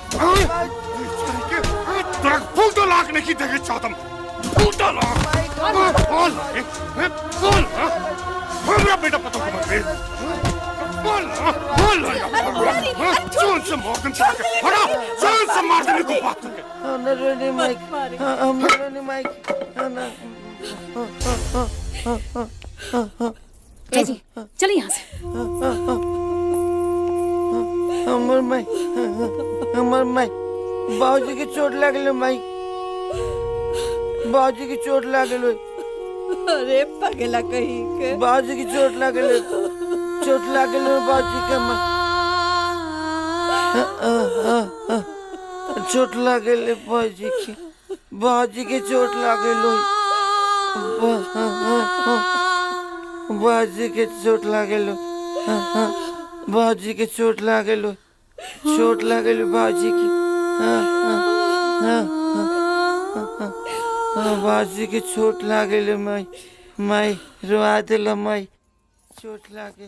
तेरा फूटो लाख नहीं देखे चाहता फूटो लाख बोल मैं बोल हमरा बेटा पुतो कमर पे बोल बोल जोन से मार दे हरा जोन से मार देने को बात करके हमने रोनी माइक हमने रोनी माइक ना ए जी चलिए यहाँ से हमर माई हमर माई बाबूजी की चोट लागल माई बाबूजी की चोट लागल अरे पगला कहीं के बाबूजी की चोट लागल चोट लागल बाबूजी के माई चोट लागल बाबूजी की बाबूजी की चोट लागल बाबूजी के चोट लागल बाबूजी के चोट लागल चोट लागल बाबूजी की बाबूजी के चोट लागल माई माई रुआ दिल माई चोट लागे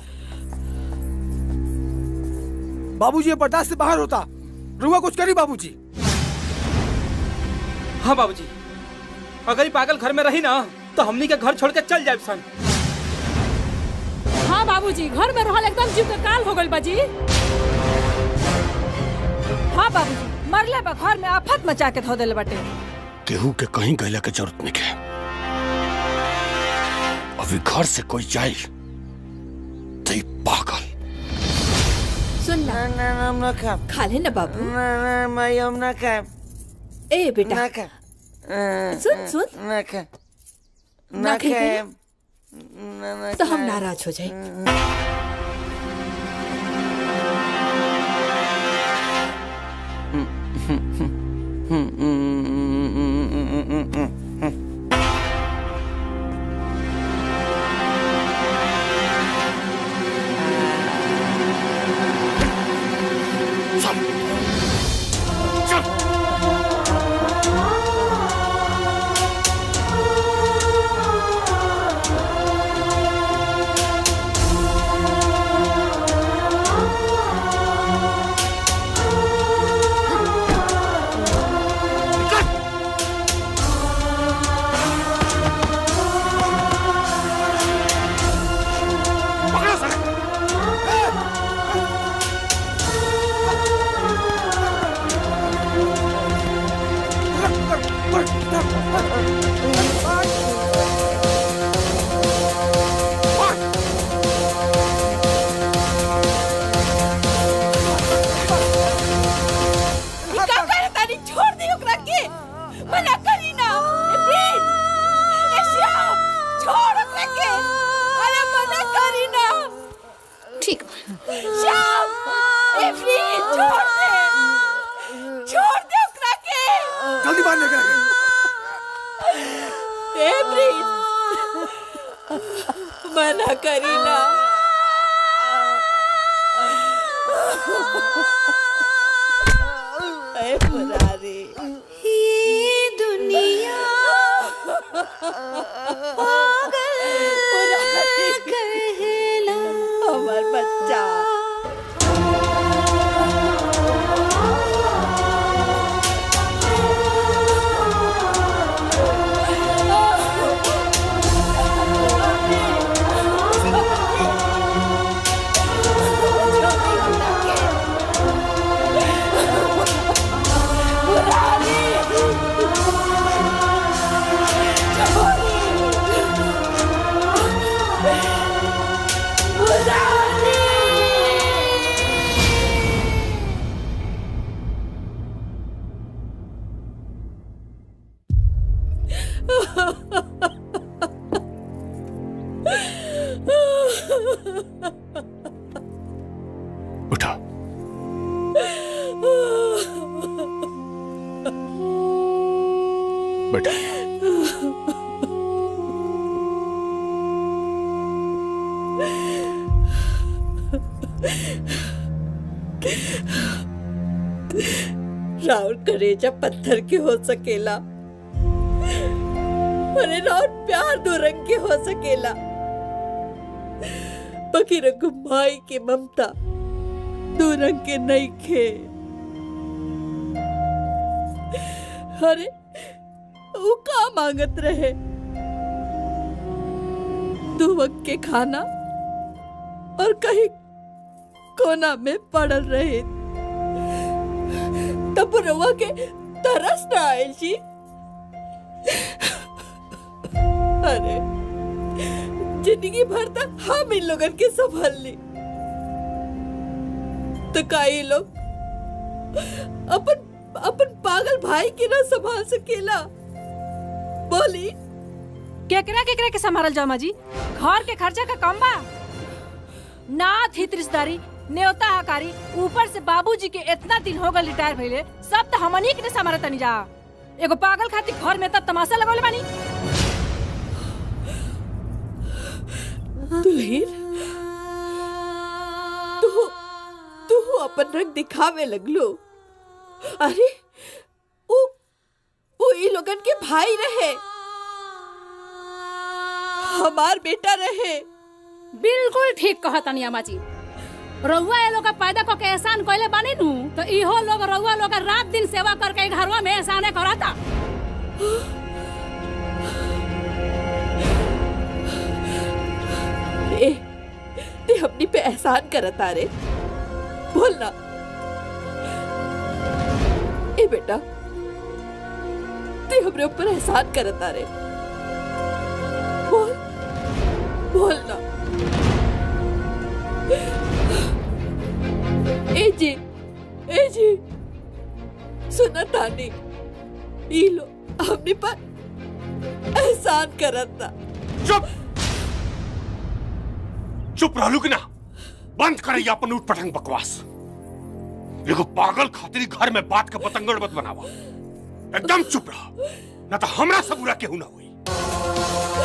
बाबूजी ये बर्दाश्त से बाहर होता रुआ कुछ करी बाबूजी हाँ बाबूजी अगर ये पागल घर में रही ना तो हमनी के घर छोड़ के चल जाए सन हाँ बाबूजी घर में रहल एकदम जीव के काल हो गइल बाजी हाँ बाबूजी मरले बा घर में आफत मचा के धो देले बाटे केहू के कहीं गैला के जरूरत नहीं है अभी घर से कोई जाए तो ई पागल सुन ना ना ना हम ना खाएब खा ले ना बाबू ना ना माई हम ना खाएब ए बेटा ना खाएब सुन सुन ना खाएब ना ना खाएगी ना? खाएब ना ना तो हम खाएब। नाराज हो जाए ई का करे तानी छोड़ दी ओकरा के मना करी ना ए प्लीज ए श्याम छोड़ ओकरा के अरे मना करी ना ठीक श्याम ए प्लीज छोड़ दे छोड़ दे ओकरा के जल्दी बाहर लेकर आइए ए प्लीज मना करी ना ए मुरारी ये दुनिया मुरारी कहला हमार बच्चा उठा बेटा राउर करेजा पत्थर के हो सकेला अरे राउर प्यार दो रंग के हो सकेला बाकी रंग माई के ममता दो रंग के नहीं खे अरे वो का मांगत रहे दो वक्त के खाना और कहीं कोना में पड़ल रहे तब रवा के तरस ना आयल जी अरे जिंदगी भर तक हम इन लोगन के संभाल ली तो का ये लोग अपन अपन पागल भाई के ना संभाल सकेला बोली केकरा केकरा के संभालल जाओ माजी घर के खर्चा का कम बा नाथ हित रिश्तेदारी न्योता हकारी ऊपर से बाबूजी के इतना दिन हो गए रिटायर भइले सब तो हमनी के संभाल तनी जा एगो पागल खातिर घर में तब तमाशा लगौले बानी दुल्हीन तू तू अपन रंग दिखावे लगलो अरे वो वो ई लोगन के भाई रहे हमार बेटा रहे बिल्कुल ठीक कहा तनी अम्मा जी रउआ ये लोग का पैदा को के एहसान कइले बानी नु तो इहो लोग रउआ लोग का रात दिन सेवा करके घरवा में एहसाने कराता ए हमनी पे एहसान करत आ रे बोल ना ए बेटा ते हमरे ऊपर एहसान करत आ रे बोल बोल ना ए जी ए जी सुना तानी ई लो हमने पर एहसान करत था चुप चुप रहलू कि ना बंद करैया अपन उठ पटंग बकवास एगो पागल खातिर घर में बात के पतंगड़ मत बनावा एकदम चुप रह ना तो हमरा से बुरा केहू ना हुई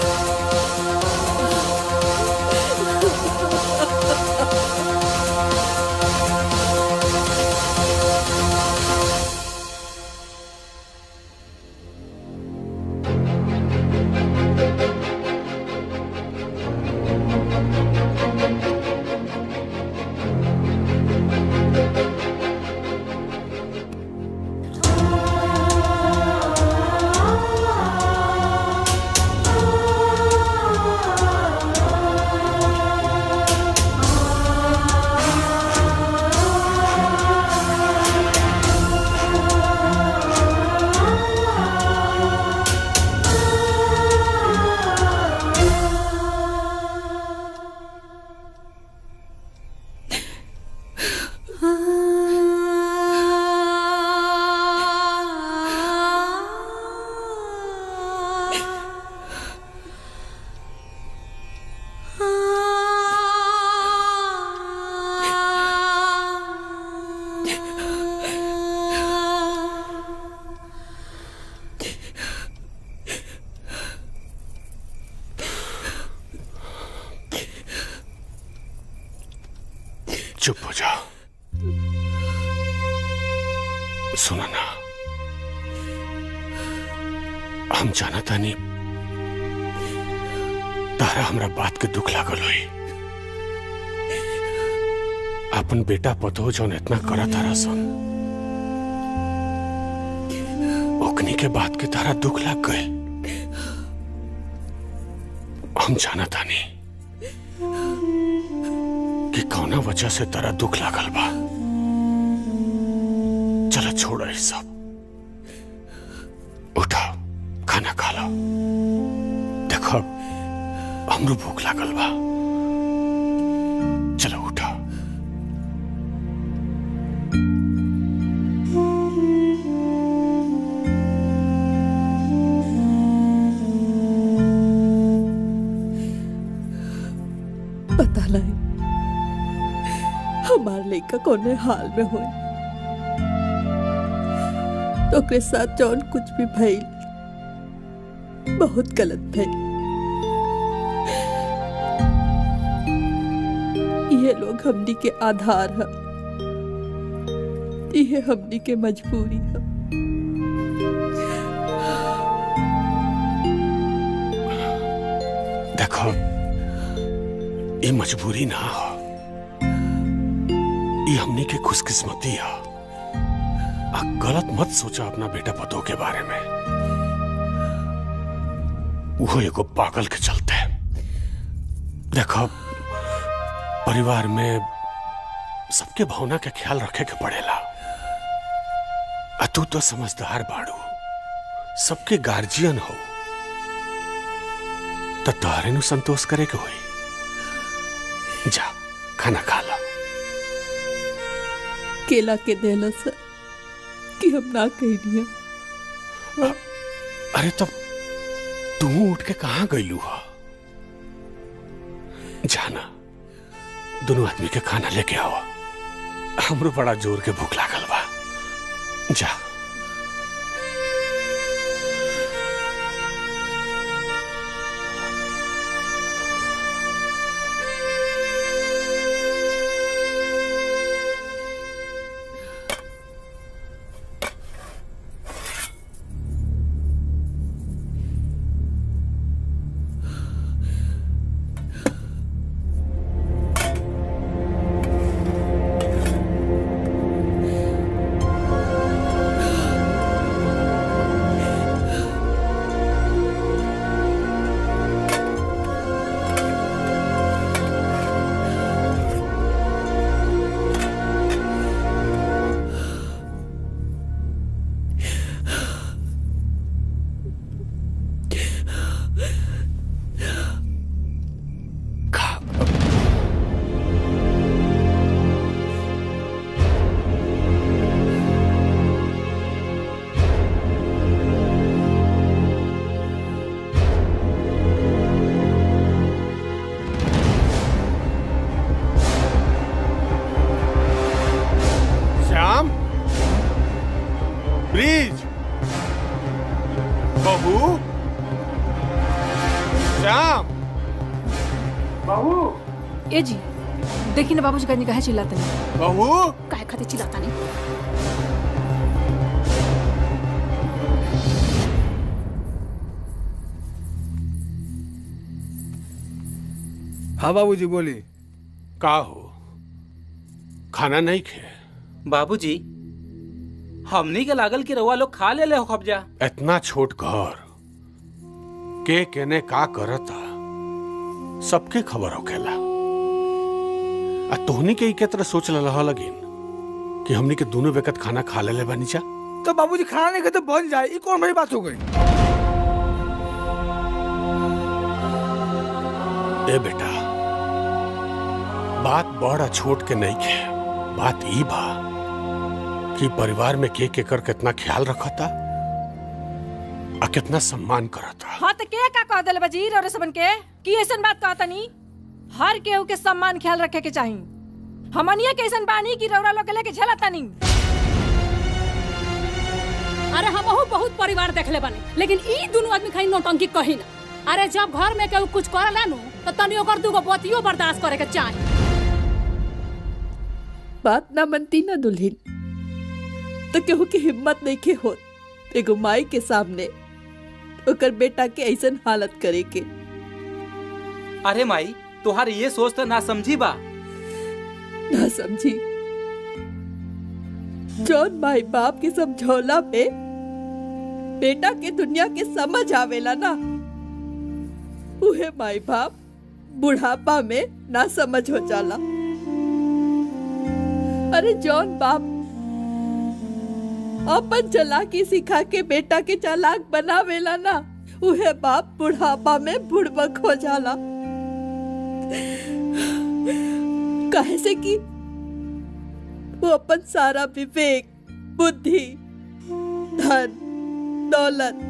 चुप हो जा सुना ना हम जाना तानी तारा हमरा बात के दुख लागल हुई अपन बेटा पतो जौन इतना करा तारा सन ओकनी के बात के तारा दुख लाग गए हम जाना तानी कि कौना वजह से तारा दुख लागल बा चलो छोड़ो ये सब उठा खाना खा लो देखो हमरो भूख लागल बा चलो उठा पता नहीं हमार लड़का कौने हाल में होई तो ओकरे साथ जौन कुछ भी भइल बहुत गलत भइल ये लोग हमनी के आधार है ये हमनी के मजबूरी है देखो ये मजबूरी ना हो ये हमनी के खुशकिस्मती है आ गलत मत सोचा अपना बेटा पतो के बारे में वो एगो पागल के चलते देखो परिवार में सबके भावना के ख्याल रखे के पड़ेला आ तू तो समझदार बाड़ू सबके गार्जियन हो तो तारे नु संतोष करे के होई जा खाना खा ला केला के देला सर कि हम ना कहनी अरे तब तू उठ के कहाँ गईलू हो जाना दोनों आदमी के खाना लेके आओ हमरो बड़ा जोर के भूख लागल बा जा हाँ ए जी देखी ना बाबूजी कहीं कहे चिल्लाते नहीं बहू काहे खातिर चिल्लाता नहीं हाँ बाबूजी बोली का हो खाना नहीं खे बाबूजी हमनी के लागल कि रउआ लोग खा ले ले हो कब्जा इतना छोट घर के केने का करता सबके खबर होखेला आ तोहनी के ई के तरह सोच रहा लगिन कि हमनी के दोनों वक्त खाना खा ले बानी जा तो बाबूजी खाना नहीं खाते बन जाए ये कौन बड़ी बात हो गई ए बेटा बात बड़ा छोट के नहीं खे बात ई बा कि परिवार में के के कर कितना ख्याल रखता आ कितना सम्मान करता हाँ तो के का कह दिले बजीर और सबन के की ऐसन बात कहता नहीं हर केहू के सम्मान ख्याल रखे के चाही हमनिया के ऐसन बानी की रौरा लोग के लेके झेलता नहीं अरे हमहू बहुत परिवार देखले बानी लेकिन ई दुनू आदमी खाली नौटंकी कही ना अरे जब घर में केहू कुछ करे नु तो तनी ओकर दूगो बतियो बर्दाश्त करे के चाही बात ना मनती ना दुल्हन तो केहू की हिम्मत नहीं के होत एगो माई के सामने ओकर बेटा के ऐसन हालत करे के अरे माई तुहार ये सोच तो ना समझी बा ना समझी जौन माई बाप के समझौला पे बेटा के दुनिया के समझ आवेला ना उहे माई बाप बुढ़ापा में ना समझ हो जाला अरे जौन बाप अपन चालाकी सिखा के बेटा के चालाक बनावेला ना उहे बाप बुढ़ापा में बुड़बक हो जाला काहे से कि वो अपन सारा विवेक बुद्धि धन दौलत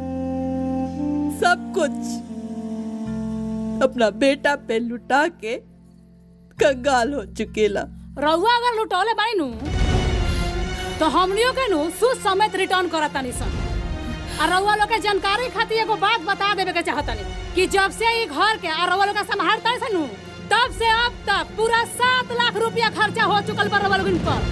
सब कुछ अपना बेटा पे लुटा के कंगाल हो चुकेला रउआ अगर लुटौले बानी नु तो हमनियो के नु सुद समेत रिटर्न करत तानी सन आ रउआ लोग के जानकारी खातिर एगो बात बता देवे के चाहतनी कि जब से ई घर के आ रउआ लोग के संभालता सन नु तब से अब तक पूरा सात लाख रुपया खर्चा हो चुकल बा रउआ लोगन पर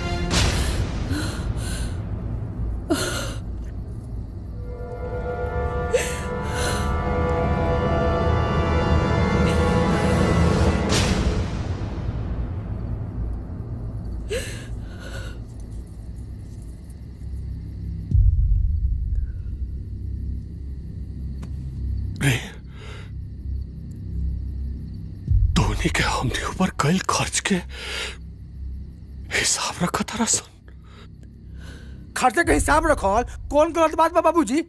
रे धोनी के हमने ऊपर कल खर्च के हिसाब रखा था रसन खर्चे के हिसाब रखो कौन गलत बात बा बाबूजी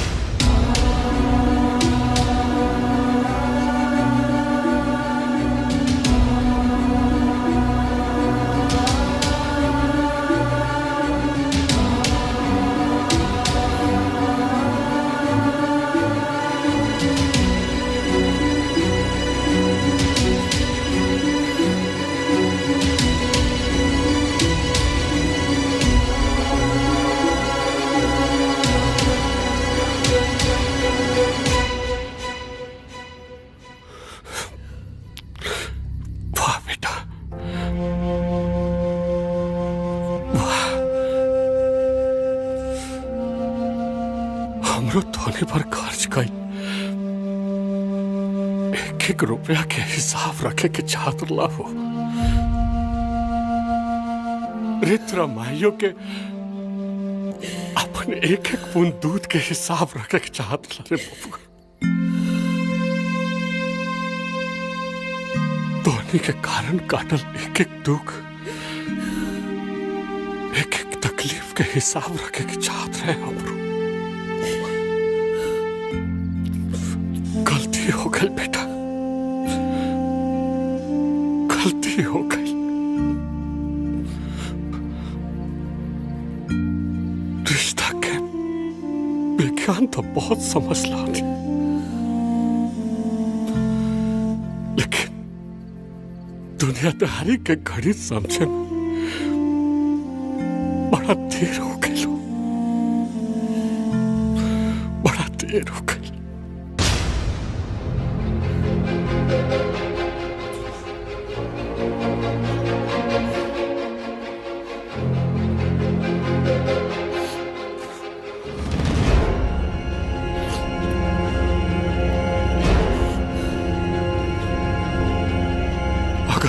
वाह बेटा वाह हमरो धोनी पर खर्च गई एक एक रुपया के हिसाब रखे के चाहत हो रे तोरा माइयों के अपन एक एक बूंद दूध के हिसाब रखे के चाहत रे बबुआ धोनी के कारण काटल एक एक दुख एक एक तकलीफ के हिसाब रखे के चाहत रहे हमरो गलती हो गई बेटा गलती हो गई रिश्ता के विज्ञान तो बहुत समझ ला थी लेकिन दुनियादारी के घड़ी समझे में बड़ा देर हो गई लो बड़ा देर हो गई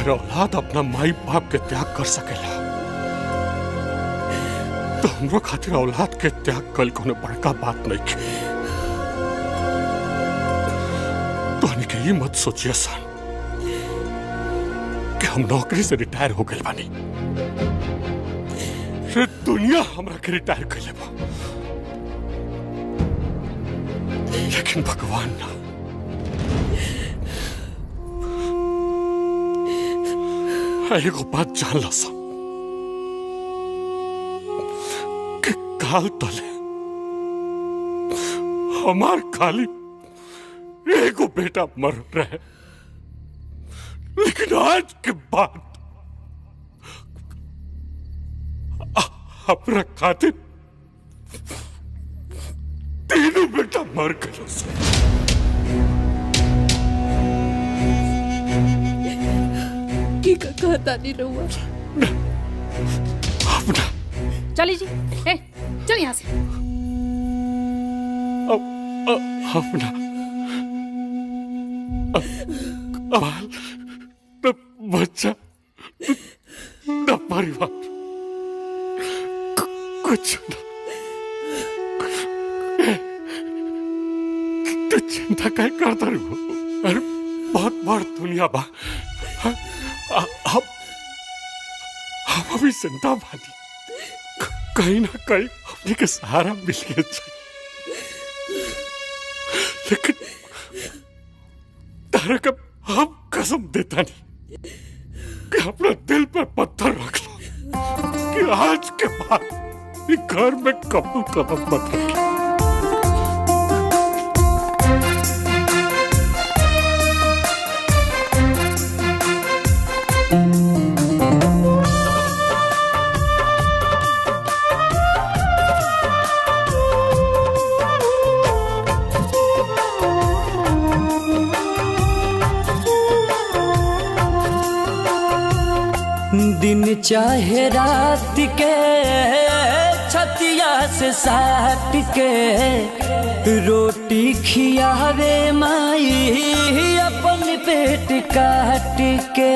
अगर औलाद अपना माई बाप के त्याग कर सकेला तो हमरो खातिर औलाद के त्याग कल कोनो बड़का बात नहीं के तो के ये मत सोचिए सन कि हम नौकरी से रिटायर हो गए बानी रे दुनिया हमरा के रिटायर कर लेबा लेकिन भगवान ना एगो बात जान ला सा कि काल तले हमार खाली एगो बेटा मर रहे लेकिन आज के बाद हमरा खातिर तीनों बेटा मर गए की का कहता नहीं रहुआ चली जी ए चल यहाँ से अपना अबाल न बच्चा न परिवार कु- कुछ न ए, तू चिंता काय करता रे वो? अरे बहुत बड़ दुनिया बा हाँ, आ- हम हम अभी जिंदा बानी क- कहीं ना कहीं हमने के सहारा मिल गया चाहिए लेकिन तारा का हम कसम देता नहीं कि अपना दिल पर पत्थर रख लो कि आज के बाद ये घर में कबूल कदम मत रखी दिन चाहे रात के छतिया से साट के रोटी खियावे माई अपन पेट काट के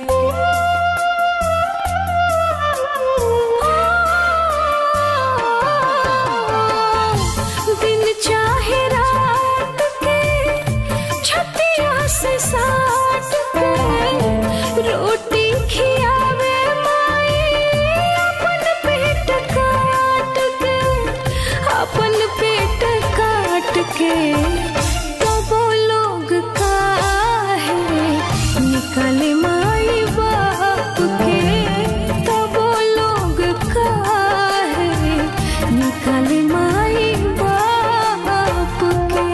दिन चाहे रात के छतिया से साट के रोटी खियावे माई अपन पेट काट के अपन पेट काट के तो वो लोग काहे निकले माई बाप के तो वो लोग काहे निकले माई बाप के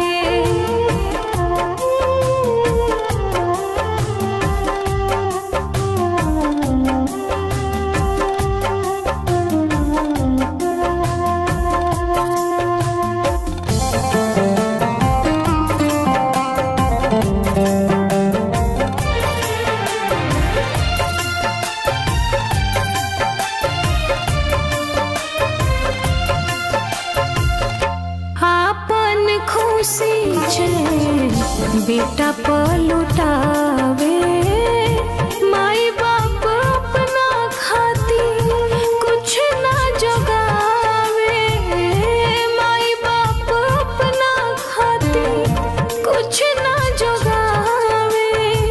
आपन खुशी छे बेटा पलुटावे माई बाप अपना खाती कुछ ना जगावे माई बाप अपना खाती कुछ ना जगावे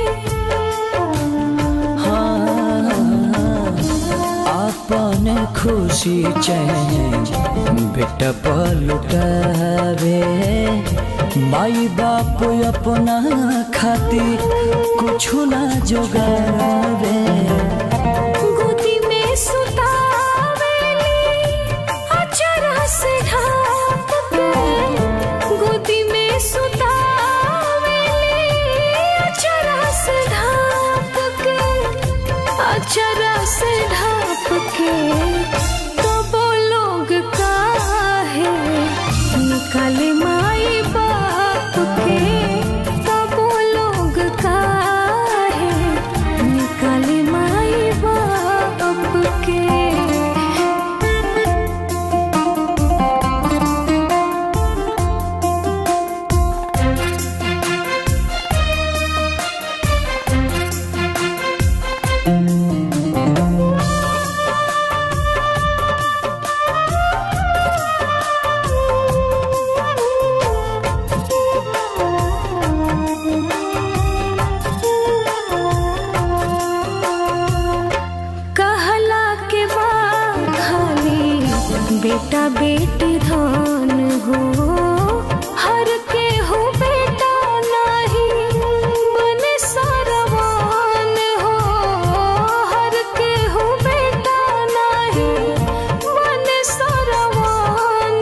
अपन खुशी चैन बेटा पलुटावे माई बाप अपना खातिर कुछ ना जोगावे गोदी में सुतावेली अचरा से ढाप के गोदी में सुतावेली अचरा से ढाप के अचरा से ढाप के तो वो लोग काहे निकले माई बाप के तो वो लोग काहे निकले माई बेटा बेटी धान हो हर के हो बेटा नहीं बने सरवान हो हर के हो बेटा नहीं बने सरवान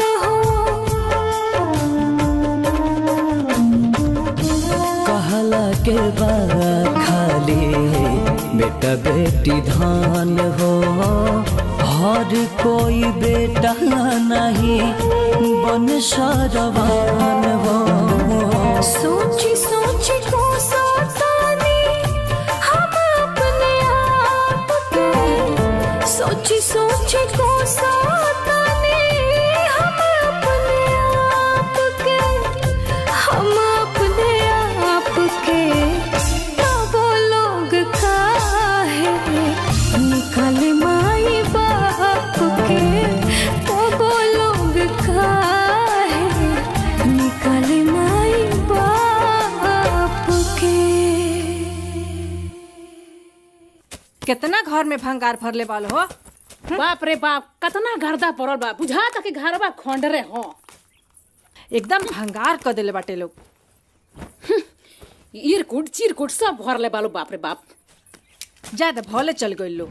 कहला के बा खाली बेटा बेटी धान हो हर कोई बेटा नहीं बन सरवान हो सोची सोची को सतानी हम अपने आप के सोची सोची को सतानी हम अपने आप के हम अपने आप के तब लोग काहे निकल माई बाप के तब लोग काहे निकल माई बाप के कितना घर में भंगार भरले वालो हो बाप रे बाप कतना गर्दा पड़ल बा बुझा तक कि घरवा खंडरे हो एकदम भंगार कर देले बाटे लोग इरकुट चिरकुट सब भरले बालो बाप रे बाप ज्यादा भले चल गए लोग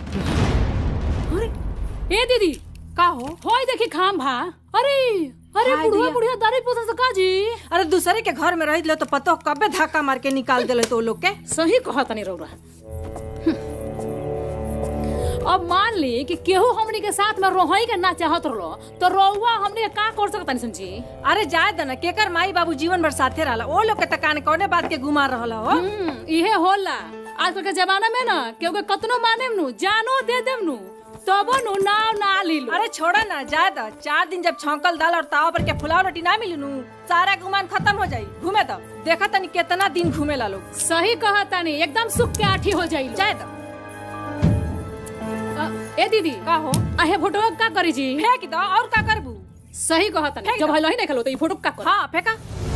ए दीदी का हो होय देखी खाम भा अरे अरे हाय बुढ़िया दिया। बुढ़िया दारू पोसा से का जी अरे दूसरे के घर में रह लो तो पतो कबे धक्का मार के निकाल देले तो लोग के सही कहा तनी रौरा अब मान ली कि केहू हमनी के साथ में रोहई के ना चाहत रहो तो रोहुआ हमनी के का कर सकत समझी अरे जाए दना केकर माई बाबू जीवन भर साथे रहला ओ लोग के तकाने कौने बात के गुमार रहला हो इहे होला आजकल के जमाना में ना केहू के कतनो माने नु जानो दे देम नु तबो नु नाव ना ली लो अरे छोड़ा ना जाए द चार दिन जब छौंकल दाल और ताव पर के फुलाव रोटी ना मिली नु सारा गुमान खत्म हो जाई घूमे तो देखा तनी कितना दिन घूमे ला लोग सही कहा तनी एकदम सुख के आठी हो जाई जाए द ए दीदी का हो आहे फोटो का करी जी फेंक दो और का करबू सही कहा तनी फेंक जब दो। हलो ही देखलो तो ई फोटो का कर हाँ फेंका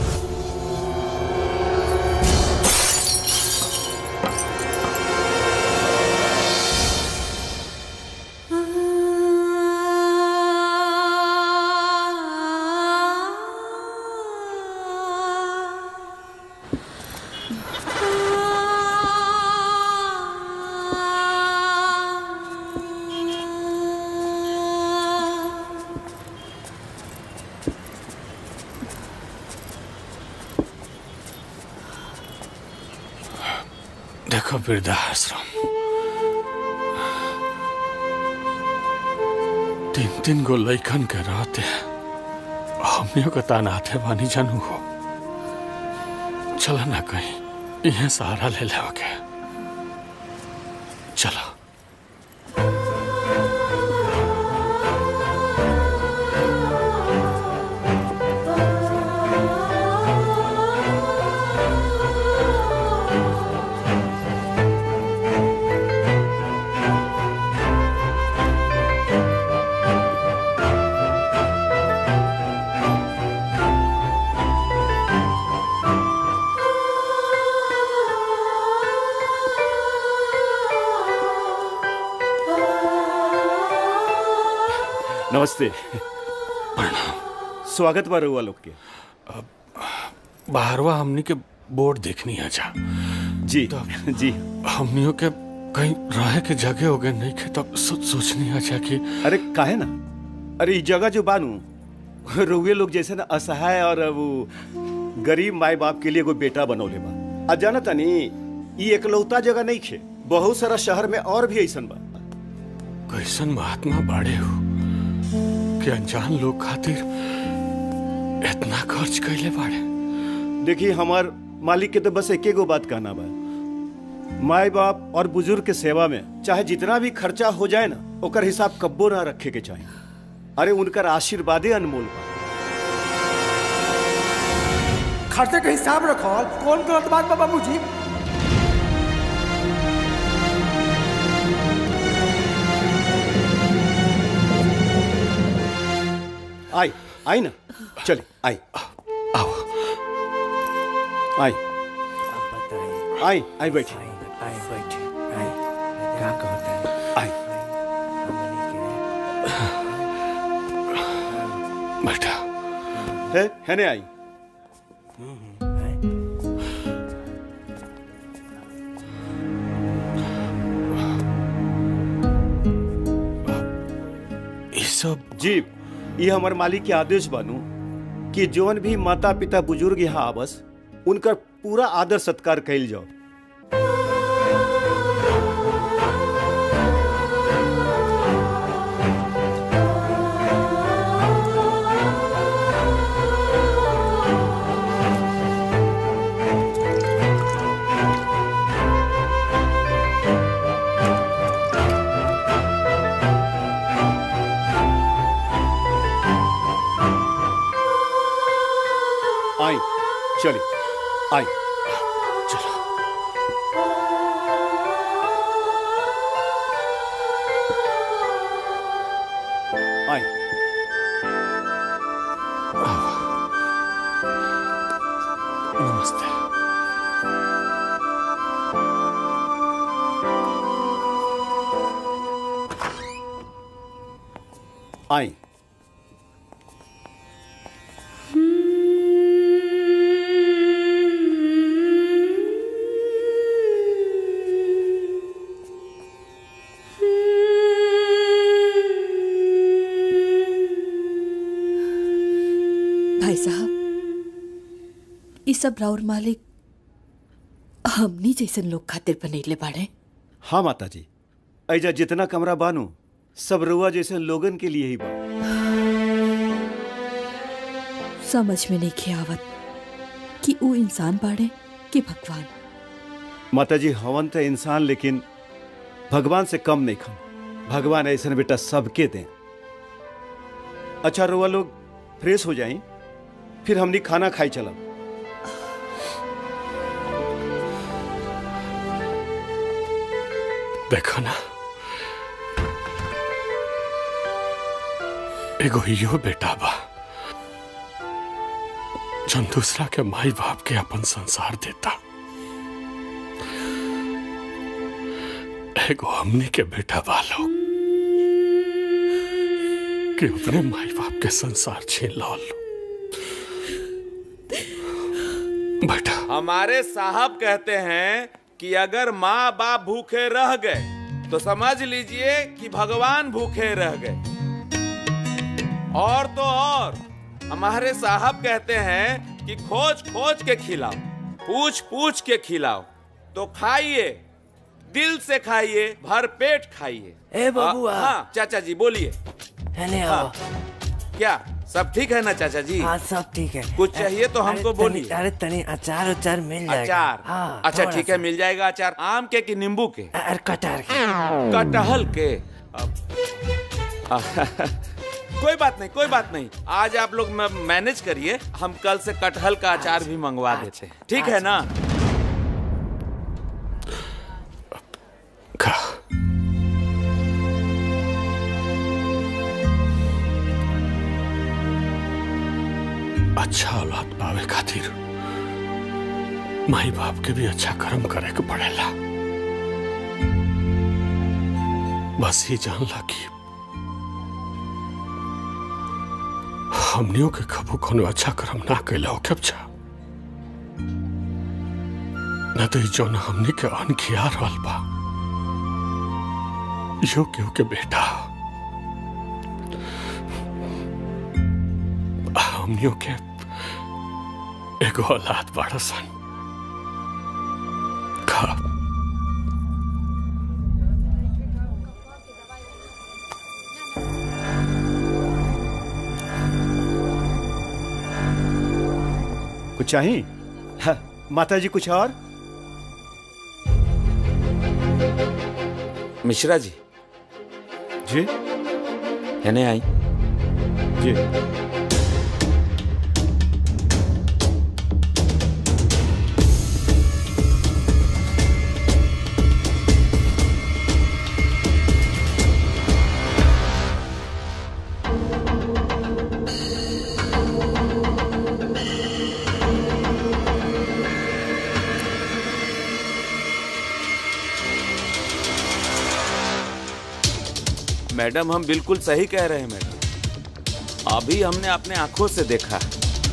देखो वृद्धाश्रम तीन तीन गो लैकन के रहते हमनियों के तानाते बानी जानू हो चलो ना कहीं इहे सहारा ले ले के चलो नमस्ते स्वागत बा रउआ लोग के बाहरवा हमनी के बोर्ड देखनी है जा जी जी हमनियों के कहीं रहे के जगह हो गए नहीं के तब सो, सोचनी है जा कि अरे काहे ना अरे ई जगह जो बानू रउए लोग जैसे ना असहाय और वो गरीब माई बाप के लिए एगो बेटा बनौले बा आ जाना तनी ई एकलौता जगह नहीं खे बहुत सारा शहर में और भी ऐसन बा कैसन महात्मा बाड़े हो कि अनजान लोग खातिर इतना खर्च कैले बाड़े देखिए हमार मालिक के तो बस एके गो बात कहना बा माई बाप और बुजुर्ग के सेवा में चाहे जितना भी खर्चा हो जाए ना ओकर हिसाब कब्बो ना रखे के चाहिए अरे उनकर आशीर्वादे अनमोल बा खर्चे का हिसाब रखो कौन गलत बात बा बाबूजी आई आई ना चले आई आओ आई आई आई बैठी आई बैठी आई क्या कहता है आई है है ने आई ये सब जी ये हमार मालिक के आदेश बानू कि जौन भी माता पिता बुजुर्ग यहाँ आवस उनका पूरा आदर सत्कार कैल जाओ आई चलिए आई चलो आई नमस्ते आई भाई साहब ई सब राउर मालिक हमनी जैसन लोग खातिर बनैले बाड़े हाँ माता जी ऐजा जितना कमरा बानू सब रुआ जैसे लोगन के लिए ही बा समझ में नहीं खियावत कि ऊ इंसान बाड़े कि भगवान माता जी हवन तो इंसान लेकिन भगवान से कम नहीं खम भगवान ऐसा बेटा सबके दें अच्छा रुआ लोग फ्रेश हो जाएं फिर हमनी खाना खाई चलब देखो ना एगो यो बेटा बा जन दूसरा के माई बाप के अपन संसार देता एगो हमनी के बेटा बा लोग कि अपने माई बाप के संसार छीन लो बेटा हमारे साहब कहते हैं कि अगर माँ बाप भूखे रह गए तो समझ लीजिए कि भगवान भूखे रह गए और तो और हमारे साहब कहते हैं कि खोज खोज के खिलाओ पूछ पूछ के खिलाओ तो खाइए दिल से खाइए भर पेट खाइए ए बबुआ। हाँ हाँ, चाचा जी बोलिए हेले आओ। क्या सब ठीक है ना चाचा जी हाँ सब ठीक है कुछ चाहिए तो अरे हमको तनी- बोलिए अरे तनी अचार उचार मिल जाएगा अचार हाँ अच्छा थोड़ा ठीक सा। है मिल जाएगा अचार आम के कि नींबू के अरे कटहर के कटहल के अब- कोई बात नहीं कोई बात नहीं आज आप लोग म- मैनेज करिए हम कल से कटहल का अचार भी मंगवा देते हैं ठीक है ना अच्छा औलाद पावे खातिर माई बाप के भी अच्छा कर्म करे के पड़ेला बस ये जानला कि हमनियों के कबू कोनो अच्छा कर्म ना कैला हो जा न तो ई जौन हमनी के अन खिया रहल बा यो केहू के बेटा हमनियों के एगो औलाद बड़ा सन खा कुछ चाहिए हाँ, माता जी कुछ और मिश्रा जी जी है नहीं आई जी मैडम हम बिल्कुल सही कह रहे हैं मैडम अभी हमने अपने आंखों से देखा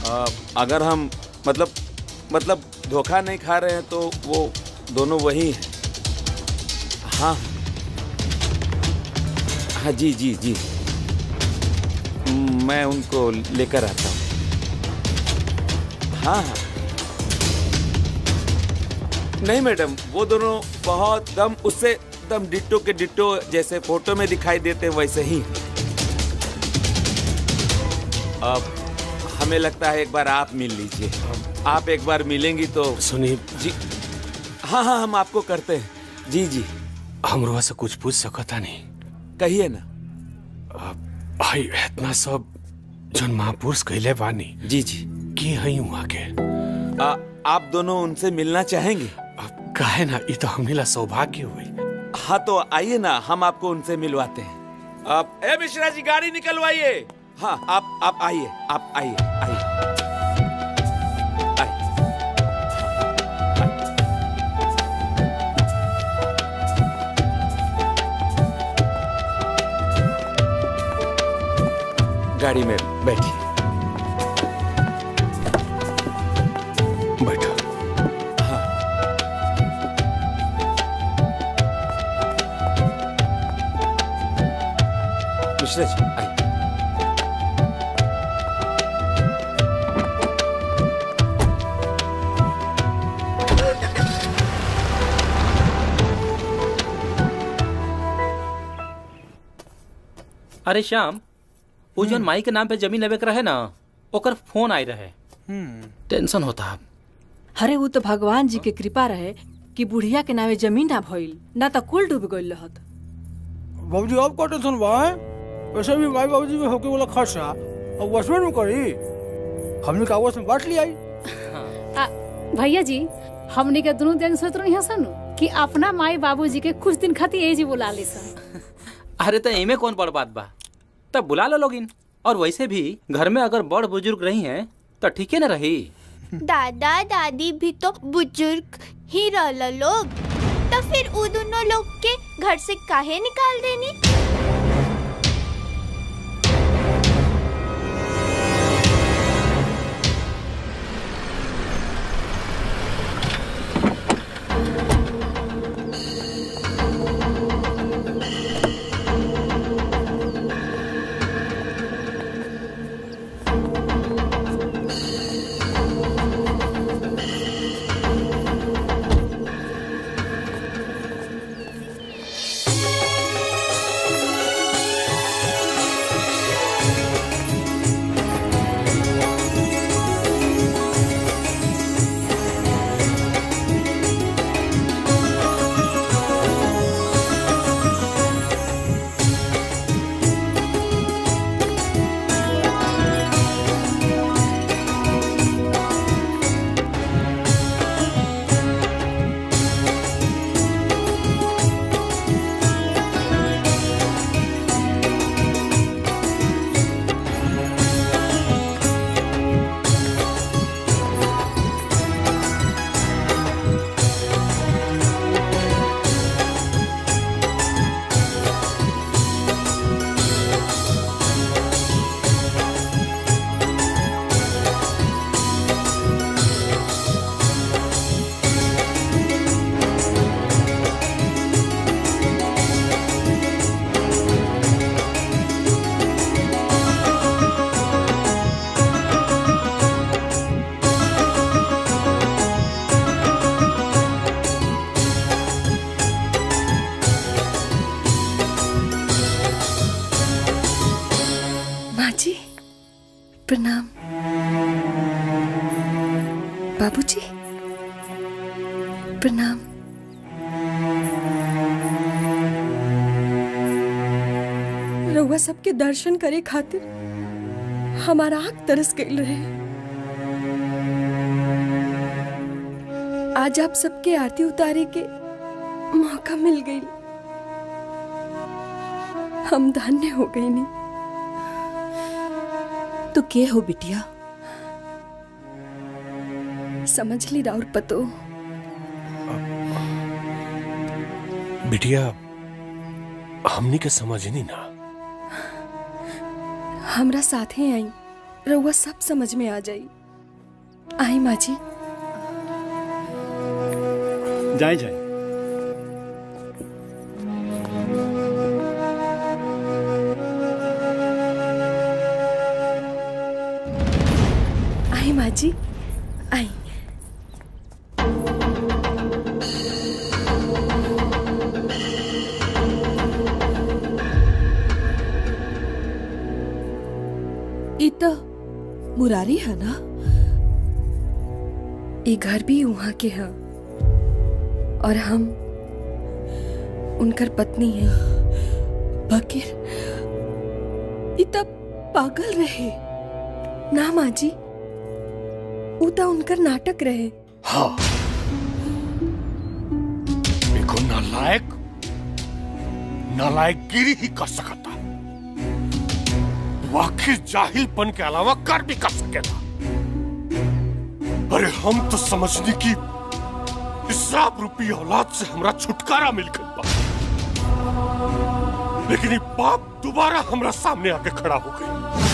आ, अगर हम मतलब मतलब धोखा नहीं खा रहे हैं तो वो दोनों वही हैं हाँ हाँ जी जी जी मैं उनको लेकर आता हूँ हाँ हाँ नहीं मैडम वो दोनों बहुत दम उससे दम डिट्टो के डिट्टो जैसे फोटो में दिखाई देते हैं वैसे ही अब हमें लगता है एक बार आप मिल लीजिए आप एक बार मिलेंगी तो सुनिए जी हाँ हाँ हम आपको करते हैं जी जी हमरो से कुछ पूछ सकता नहीं कहिए ना भाई इतना सब जन महापुरुष कहले बानी जी जी की हई वहाँ के आ, आप दोनों उनसे मिलना चाहेंगे काहे ना ये तो हमने ला सौभाग्य हुई हाँ तो आइए ना हम आपको उनसे मिलवाते हैं आप ए मिश्रा जी गाड़ी निकलवाइए हाँ आप आप आइए आप आइए आइए गाड़ी में बैठिए बैठो मिश्रा जी आइए अरे श्याम वो जौन माई के नाम पे जमीन लेवे के रहे ना ओकर फोन आई रहे टेंशन होता अरे वो तो भगवान जी के कृपा रहे कि बुढ़िया के नावे जमीन ना भइल ना तो कुल डूब गइल रहत बाबूजी अब का टेंशन बा हैं? वैसे भी माई बाबूजी में होके वाला खर्चा अब वसमें में करी हमने कागज में बांट लिया आ, भैया जी हमने के दोनों दिन सोच रही सन कि अपना माई बाबूजी के कुछ दिन खातिर यही जी बुला ली सन अरे तो इमे कौन बड़ बात बा तब बुला लो लोगिन और वैसे भी घर में अगर बड़ बुजुर्ग रही हैं तो ठीक है ना रही दादा दादी भी तो बुजुर्ग ही रहल लोग तो फिर उ दोनों लोग के घर से काहे निकाल देनी माँ जी प्रणाम बाबूजी प्रणाम रउआ सबके दर्शन करे खातिर हमारा आँख तरस गई रहे आज आप सबके आरती उतारे के मौका मिल गई हम धन्य हो गई नहीं तो के हो बिटिया समझ ली राउर पतो बिटिया हमनी के समझनी ना हमरा साथे आई रउआ सब समझ में आ जाई आई माँ जी जाए जाए आई माँ जी आई ई तो मुरारी है ना ये घर भी वहाँ के हैं और हम उनकर पत्नी हैं बकीर ई तो पागल रहे ना माँ जी ऊ तो उनकर नाटक रहे हाँ देखो नालायक नालायकगिरी ही कर सकता वो आखिर जाहिलपन के अलावा कर भी कर सकेगा अरे हम तो समझने की इसराब रूपी औलाद से हमरा छुटकारा मिल गई बा लेकिन ये पाप दोबारा हमरा सामने आके खड़ा हो गई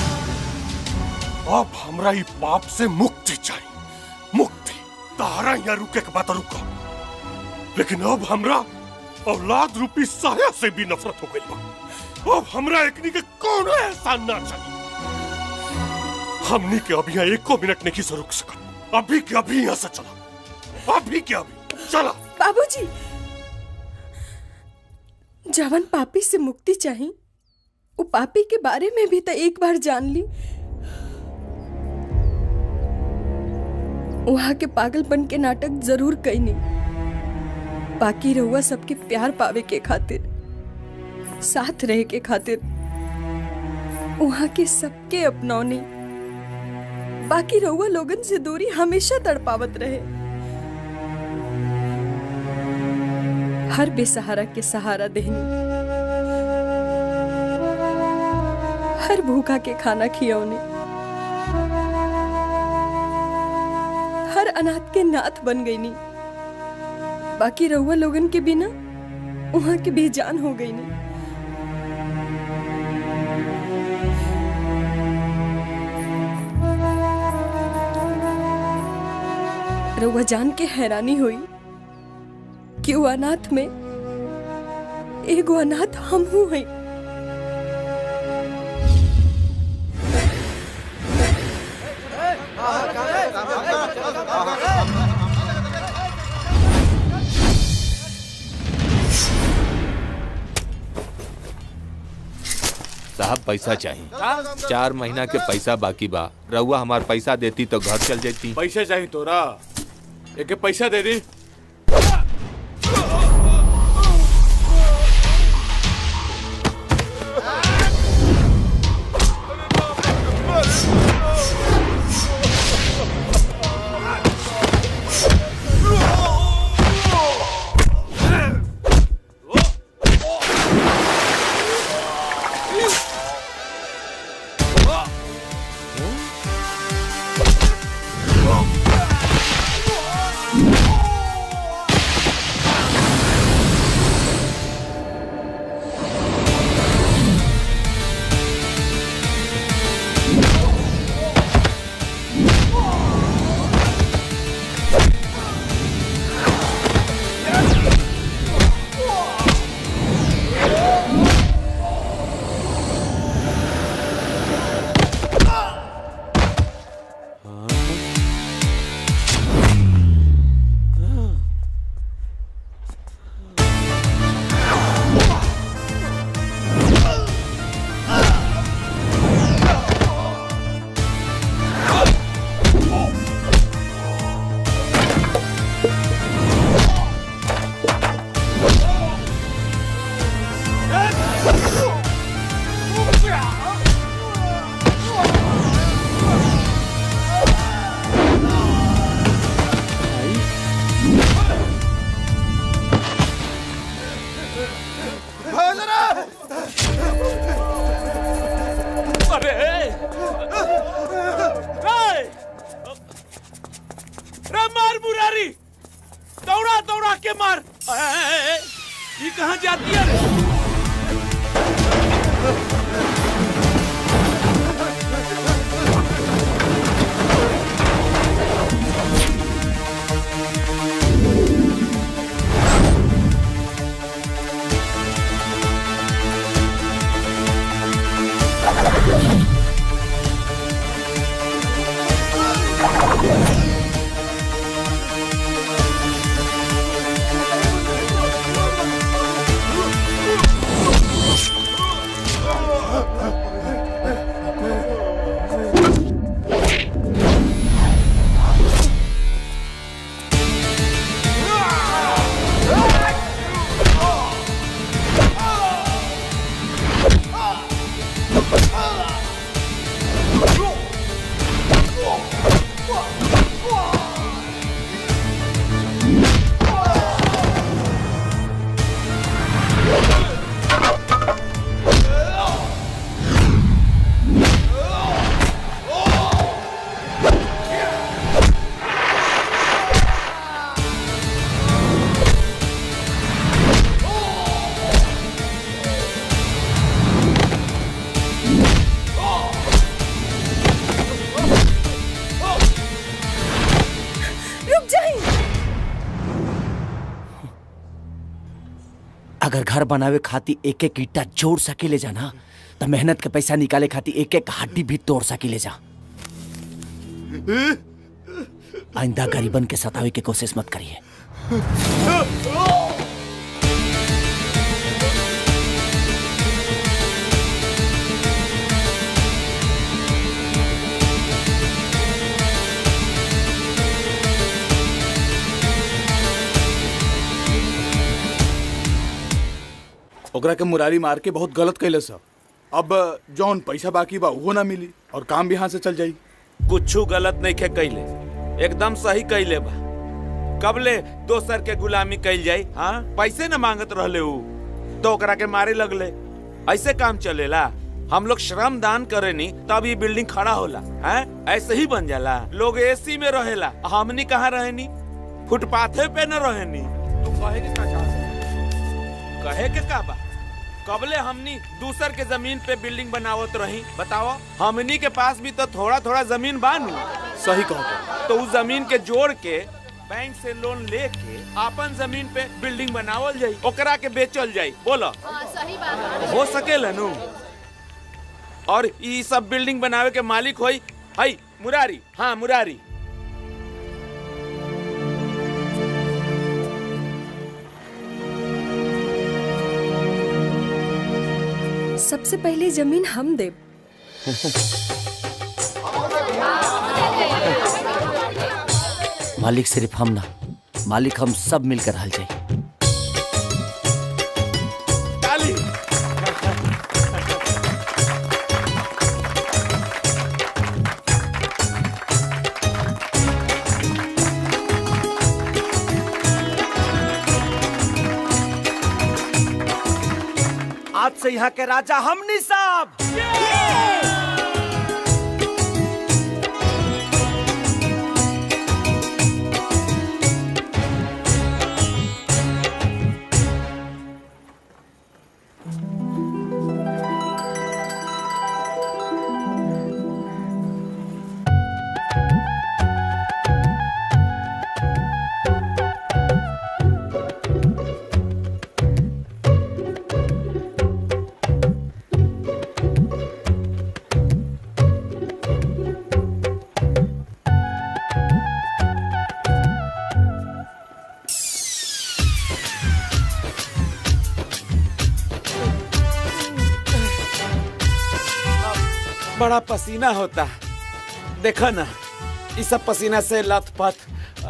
अब हमरा ये पाप से मुक्ति चाहिए मुक्ति तारा यहाँ रुके के बात रुका लेकिन अब हमरा औलाद रूपी साया से भी नफरत हो गई बा अब हमरा एकनी के कौन एहसान ना चाहिए हमनी के अभी यहाँ एको मिनट नहीं से रुक सकत अभी के अभी यहाँ से चला अभी के अभी चला बाबूजी जवन पापी से मुक्ति चाही वो पापी के बारे में भी तो एक बार जान ली वहां के पागलपन के नाटक जरूर कैनी बाकी रहुआ सबके प्यार पावे के खातिर साथ रहे के खातिर वहां के सबके अपनौनी बाकी रहुआ लोगन से दूरी हमेशा तड़पावत रहे हर बेसहारा के सहारा देहनी हर भूखा के खाना खियौने हर अनाथ के नाथ बन गई नी बाकी रहुआ लोगन के बिना वहां के बेजान हो गई नी रहुआ जान के हैरानी हुई कि वो अनाथ में एगो अनाथ हम हूँ है साहब पैसा चाहिए चार महीना के पैसा बाकी बा रउआ हमार पैसा देती तो घर चल जाती पैसे चाहिए तोरा एक पैसा दे दी अरे रे मार मुरारी दौड़ा दौड़ा के मार ए, ए, ए, ये कहाँ जाती है रे अगर घर बनावे खातिर एक एक ईटा जोड़ सकेले जा ना तो मेहनत के पैसा निकाले खातिर एक एक हड्डी भी तोड़ सकेले जा आइंदा गरीबन के सतावे की कोशिश मत करिए ओकरा के मुरारी मार के बहुत गलत कैले सब अब जौन पैसा बाकी बा वो ना मिली और काम भी यहाँ से चल जाई कुछ गलत नहीं खे कैले एकदम सही कैले बा कबले दोसर के गुलामी कैल जाई हाँ पैसे न मांगत रहले ऊ तो ओकरा के मारे लगले ऐसे काम चलेला हम लोग श्रम दान करे नी तब ये बिल्डिंग खड़ा होला हैं ऐसे ही बन जाला लोग एसी में रहेला हमनी कहाँ रहेनी फुटपाथे पे न रहेनी तू कहे के का चाहत है? कहे के का बा कबले हमनी दूसर के जमीन पे बिल्डिंग बनावत रही बताओ हमनी के पास भी तो थोड़ा थोड़ा जमीन बानू सही कहो तो उस जमीन के जोड़ के बैंक से लोन लेके अपन जमीन पे बिल्डिंग बनावल जाई ओकरा के बेचल जाई बोलो सही बात हो सकेला नु और ई सब बिल्डिंग बनावे के मालिक होई हई मुरारी हाँ मुरारी सबसे पहले जमीन हम देब मालिक सिर्फ हम ना मालिक हम सब मिलकर हल जाए ताली आज से यहाँ के राजा हमनी साहब बड़ा पसीना होता देखो ना इस सब पसीना से लथपथ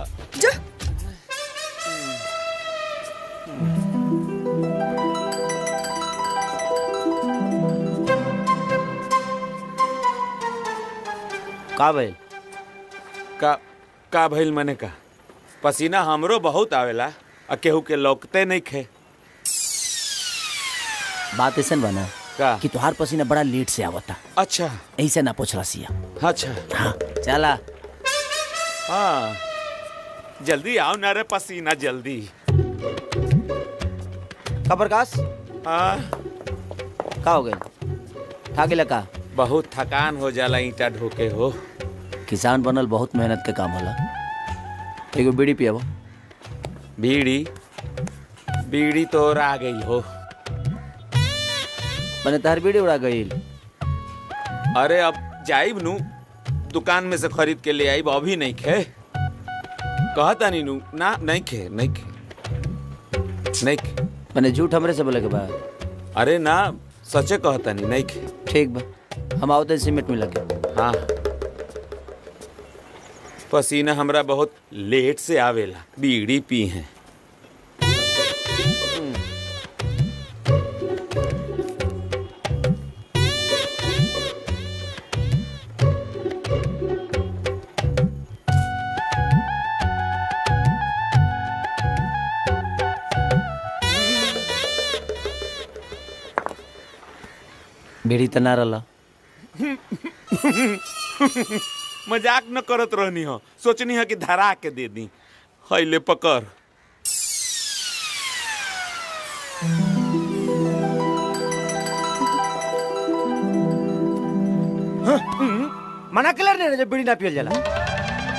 का भइल का का भइल मने का पसीना हमरो बहुत आवेला आ केहू के लौकते नहीं खे बात ऐसा बना का कि तुहार पसीना बड़ा लेट से आवता अच्छा ऐसे ना पूछला सिया अच्छा हाँ चला हाँ जल्दी आओ ना रे पसीना जल्दी का प्रकाश हाँ का हो गए था गेला का बहुत थकान हो जाला ईटा ढोके हो किसान बनल बहुत मेहनत के काम होला एगो बीड़ी पियाबो बीड़ी बीड़ी तो और आ गई हो मैंने तार बीड़ी उड़ा गई अरे अब जाइब नु दुकान में से खरीद के ले आइब अभी नहीं खे कहता नहीं नु ना नहीं खे नहीं खे नहीं खे मैंने झूठ हमरे से बोले के बाद अरे ना सचे कहता नहीं नहीं खे ठीक बा हम आवते सीमेंट में लगे हाँ पसीना हमरा बहुत लेट से आवेला बीड़ी पी हैं बीड़ी त ना रला मजाक न करत रहनी हो सोचनी है कि धरा के दे दी हैले पकड़ मना कलर ने जब बीड़ी ना पियल जाला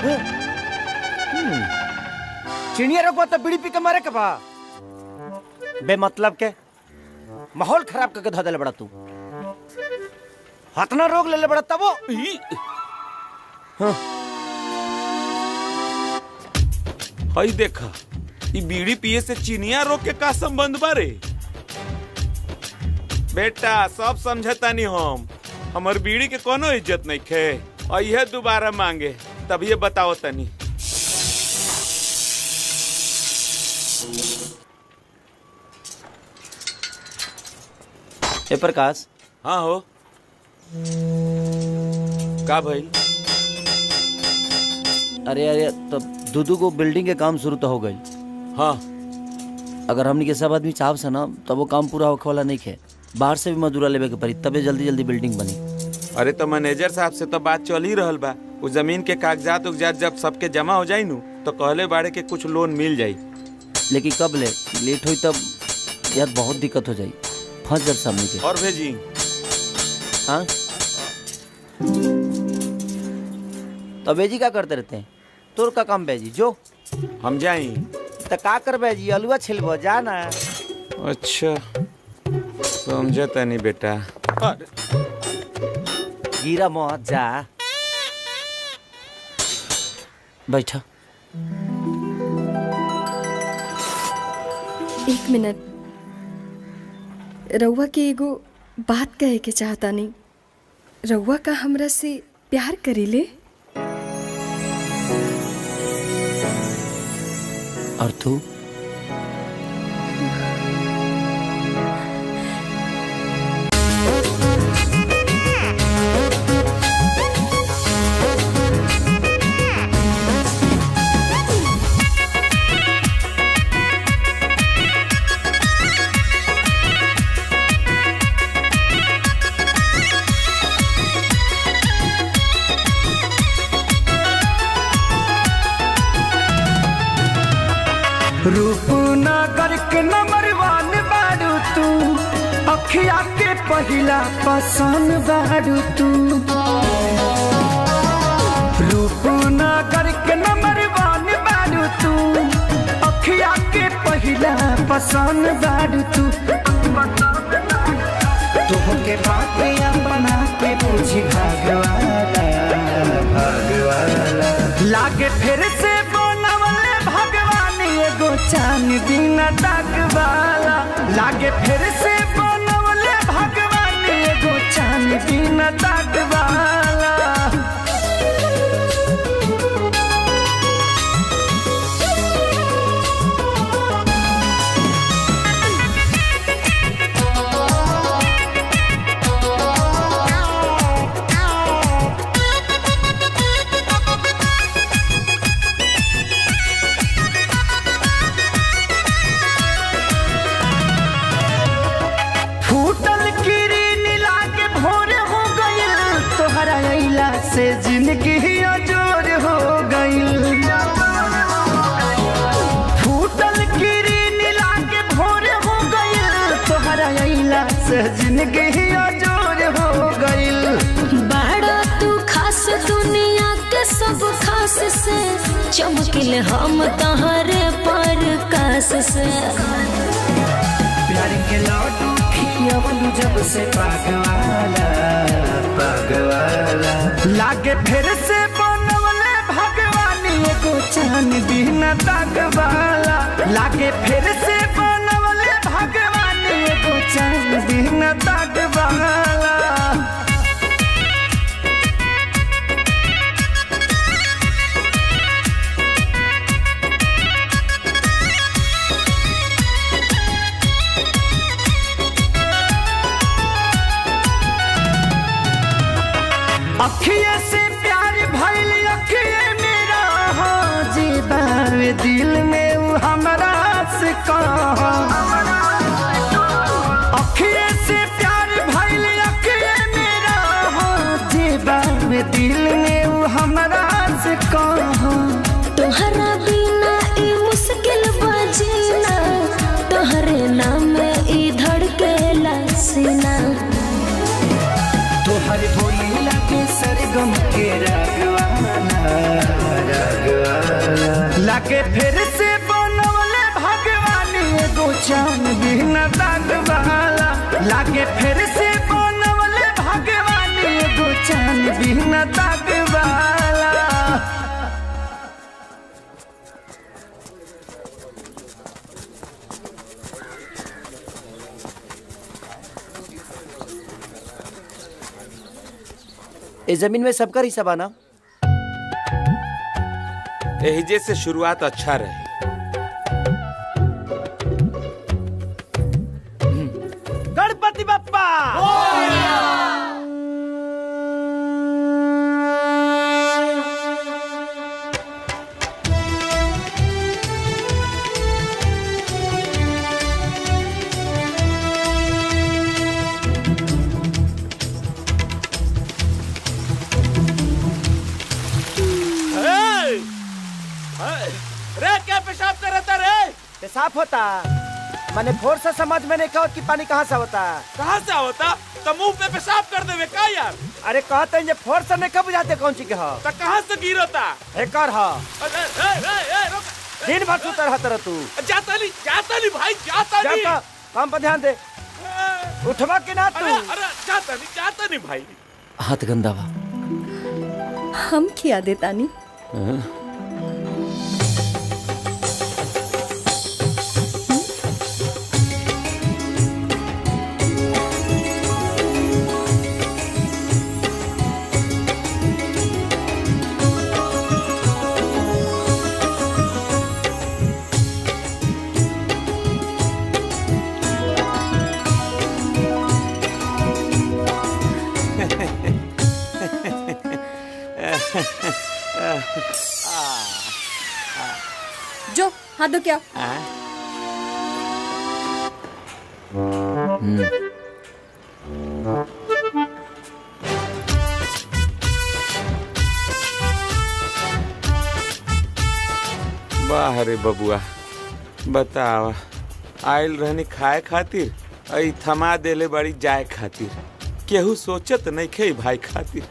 चिड़िया रखवा तो बीड़ी पी के मारे के बा बेमतलब के माहौल खराब करके धो देले बड़ा तू हतना रोग ले ले बड़ा तबो हई देखा ई बीड़ी पिए से चिनिया रोग के का संबंध बारे बेटा सब समझतानी हम हमर बीड़ी के कोनो इज्जत नहीं खे और यह दोबारा मांगे तब ये बताओ तनी ए प्रकाश हाँ हो का भाई अरे अरे तो दूदू को बिल्डिंग के काम शुरू तो हो गई हाँ अगर हमनी के सब आदमी चाहब से ना तब वो काम पूरा होखे वाला नहीं खे बाहर से भी मजदूरा लेवे के पड़ी तबे जल्दी जल्दी बिल्डिंग बनी अरे तो मैनेजर साहब से तो बात चल ही रहल बा उस जमीन के कागजात उगजात जब सबके जमा हो जाई नु तो कहले बाड़े के कुछ लोन मिल जाई लेकिन कब ले लेट हुई तब यार बहुत दिक्कत हो जाई फंस जब सामने के और भेजी हाँ तो बेजी क्या करते रहते हैं तोर का काम बेजी जो हम जाई तो का कर बेजी अलुआ छिलबो जा ना अच्छा समझता नहीं बेटा गिरा मत जा बैठा एक मिनट रउआ के एगो बात कहे के चाहता नहीं रउआ का हमरा से प्यार करीले और तू रूपनगर के नंबर वन बारू तू अखिया के पहिला पसंद बारू तू रूपनगर के नंबर वन बारू तू अखिया के पहिला पसंद बारू तू तुहके बात बना के पूछी भगवाला भगवाला लागे फिर से बनवले भगवान एगो चांद दिन वाला लागे फिर से बनवले भगवान एगो चांद दिन वाला फूटल किरीन लागे भोर हो गइल तोहरा अइला से जिंदगी अजोर हो गइल फूटल किरीन लागे भोर हो गइल तोहरा अइला से जिंदगी अजोर हो गइल बड़ा तू खास दुनिया के सब खास से चमकिल हम तहरे पर कास से प्यार के लड्डू खियावलू जब से पागवाला पागवाला लागे फिर से बनवले भगवान एगो चांद दिन तकवाला लागे फिर से बनवले भगवान एगो चांद दिन तकवाला अखिए से प्यार भइल अखिए मेरा हो जीवावे दिल में उ हमरा से कहा अखिए से प्यार भइल अखिए मेरा हो जीवावे दिल में उ हमरा से कहा तोहरा बिना ई मुश्किल बजीना तोहरे नाम ई धड़केला सीना तोहर भोली लागे सरगम के रागवाला रागवाला लागे फिर से बनवले भगवान एगो चांद बिन दाग वाला लागे फिर से बनवले भगवान एगो चांद बिन दाग वाला इस जमीन में सबका हिस्सा बना एहिजे से शुरुआत अच्छा रहे गणपति बप्पा ए! ए! रे क्या पेशाब कर रहा रे पेशाब होता मैंने भोर से समझ में नहीं कहा कि पानी कहाँ से होता कहाँ से होता तो मुंह पे पेशाब कर देवे का यार अरे कहते हैं ये फोर से नहीं कब बुझाते कौन चीज के हो तो कहाँ से गिरता एकर हो अरे ए, ए, ए, रुक। दिन भर सुतर रहता रह तू जाता नहीं जाता नहीं भाई जाता नहीं जाता काम पर ध्यान दे उठवा के ना तू अरे अरे जाता नहीं जाता नहीं भाई हाथ गंदा बा हम खिया दे तानी जो हाथ धो क्या वाह रे बबुआ बतावा आयल रहनी खाए खातिर आई थमा देले बड़ी जाए खातिर केहू सोचत नहीं खे भाई खातिर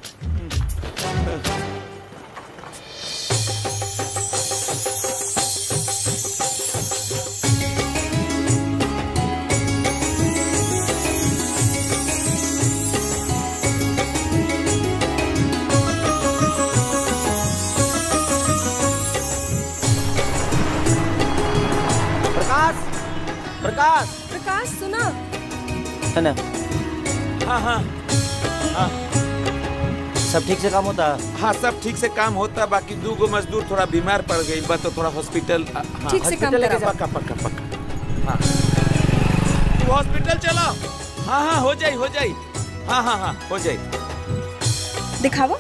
प्रकाश प्रकाश प्रकाश सुना है ना हाँ हाँ हाँ सब ठीक से काम होता हाँ सब ठीक से काम होता बाकी दू गो मजदूर थोड़ा बीमार पड़ गई बा तो थोड़ा हॉस्पिटल हाँ, ठीक से काम हॉस्पिटल लेके कराओ। पक्का पक्का पक्का हाँ तू हॉस्पिटल चलो हाँ हाँ हो जाई हो जाई हाँ हाँ हाँ हो जाई दिखावा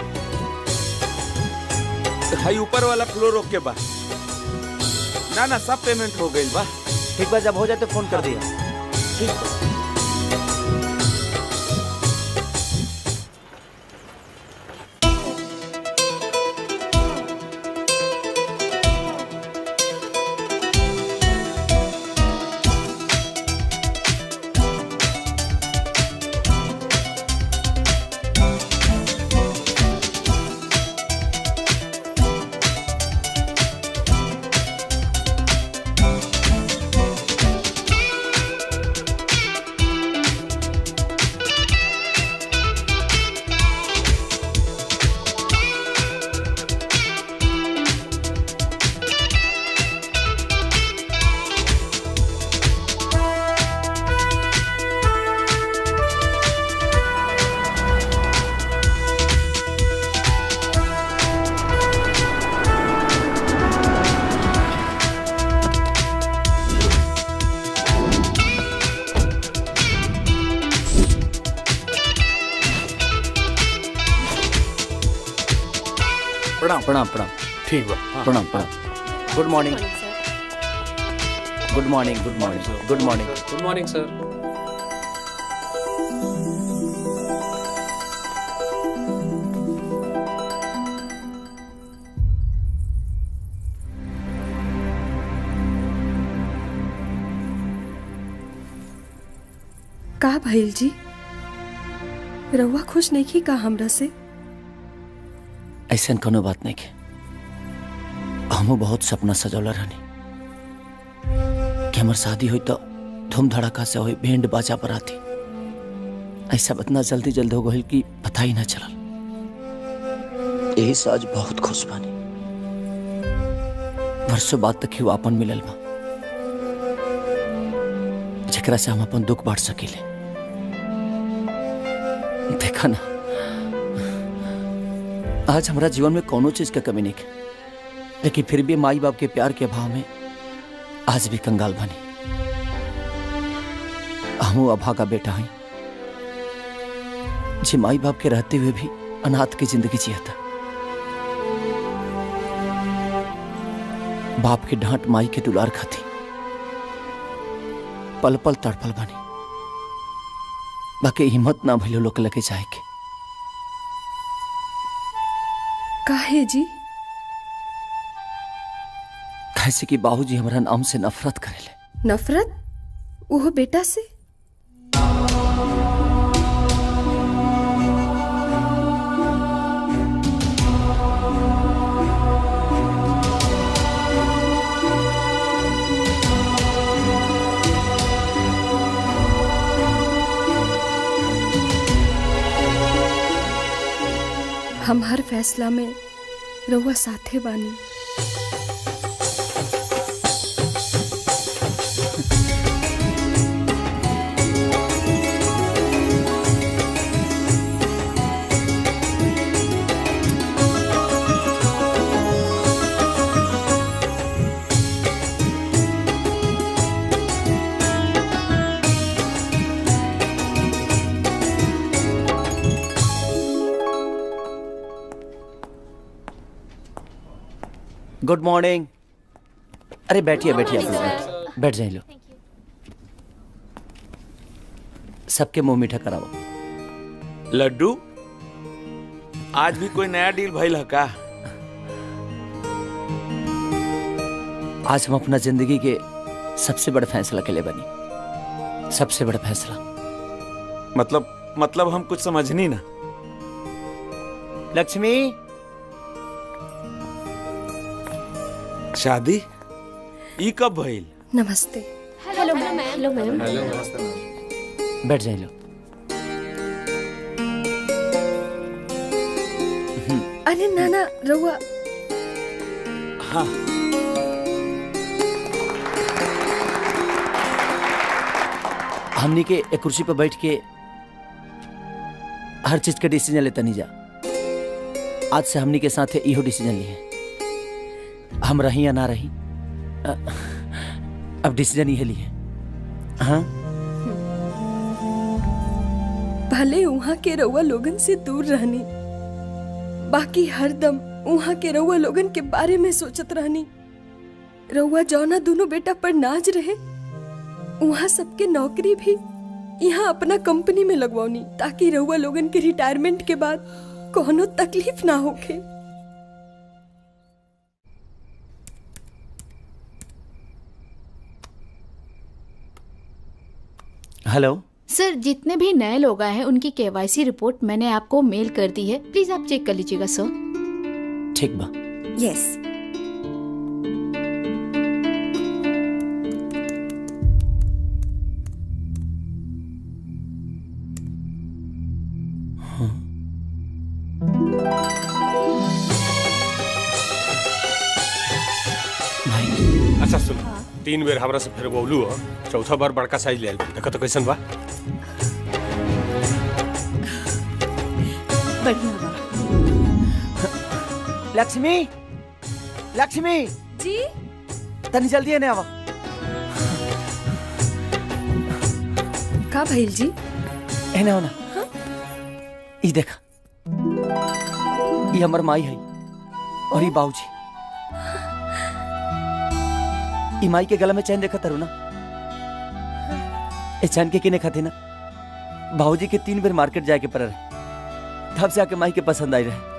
हाई ऊपर वाला फ्लोर ओके बा ना ना सब पेमेंट हो गई बा ठीक बा जब हो जाए तो फोन कर दिया ठीक बा प्रणाम प्रणाम प्रणाम ठीक बा प्रणाम प्रणाम good morning good morning good morning good morning good morning sir का भइल जी रउआ खुश नहीं की का हमरा से ऐसा कोनो बात नहीं के हमू बहुत सपना सजौला रहनी कि हमार शादी हुई तो धूम धड़ाका से हुई बैंड बाजा बराती ऐसा इतना जल्दी जल्दी हो गई कि पता ही ना चलल यही से आज बहुत खुश बानी वर्षों बाद तक ही आपन मिलल बा जकरा से हम अपन दुख बांट सकीले देखा ना आज हमारा जीवन में कोनो चीज का कमी नहीं है लेकिन फिर भी माई बाप के प्यार के अभाव में आज भी कंगाल बनी हम अभा का बेटा हैं जी माई बाप के रहते हुए भी अनाथ की जिंदगी जिया था बाप की डांट माई के दुलार खाती पल पल तड़पल बनी बाकी हिम्मत ना भइलो लोग लगे जाए के काहे जी कैसे कि बाबूजी हमारा नाम से नफरत करेले नफरत वो बेटा से हम हर फैसला में रउआ साथे बानी गुड मॉर्निंग अरे बैठिए बैठिए आप लोग बैठ- बैठ जाइए लो सबके मुंह मीठा कराओ लड्डू आज भी कोई नया डील भइल है का आज हम अपना जिंदगी के सबसे बड़ा फैसला के लिए बनी सबसे बड़ा फैसला मतलब मतलब हम कुछ समझनी ना लक्ष्मी शादी ई कब भइल नमस्ते हेलो मैम हेलो मैम बैठ जाइए लो अरे नाना रउआ हाँ हमनी के एक कुर्सी पर बैठ के हर चीज का डिसीजन लेता नहीं जा आज से हमनी के साथ इहो डिसीजन लिए हम रही या ना रही अ, अब डिसीजन ये लिए हाँ भले वहाँ के रउआ लोगन से दूर रहनी बाकी हरदम वहाँ के रउआ लोगन के बारे में सोचत रहनी रउआ जौना दोनों बेटा पर नाज रहे वहाँ सबके नौकरी भी यहाँ अपना कंपनी में लगवानी ताकि रउआ लोगन के रिटायरमेंट के बाद कोनो तकलीफ ना होखे हेलो सर जितने भी नए लोग आए हैं उनकी केवाईसी रिपोर्ट मैंने आपको मेल कर दी है प्लीज आप चेक कर लीजिएगा सर ठीक बा यस अच्छा सुन तीन बेर हमरा से फिर बोलू हो चौथा बार बड़का साइज ले आइल देखो तो कैसन बा बढ़िया बा लक्ष्मी लक्ष्मी जी तनी जल्दी आने आवा का भइल जी एने हो ना ई देखा ये हमर माई है और ये बाबूजी ई माई के गला में चैन देखा तारू ना ए चैन के किने खाते ना बाबूजी के तीन बेर मार्केट जाके पर रहे तब से आके माई के पसंद आई रहे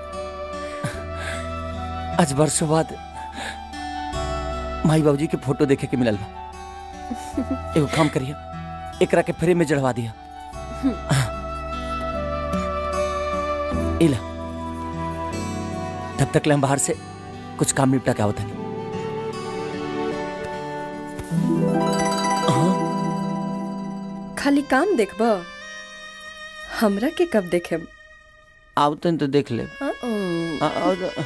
आज वर्षों बाद माई बाबूजी के फोटो देखे के मिलल बा एगो काम करिए एकरा के फ्रेम में जड़वा दिया इला तब तक ले हम बाहर से कुछ काम निपटा के आवत हनी खाली काम देखब हमरा के कब देखे आओ तन तो देख ले आ- आओ तो-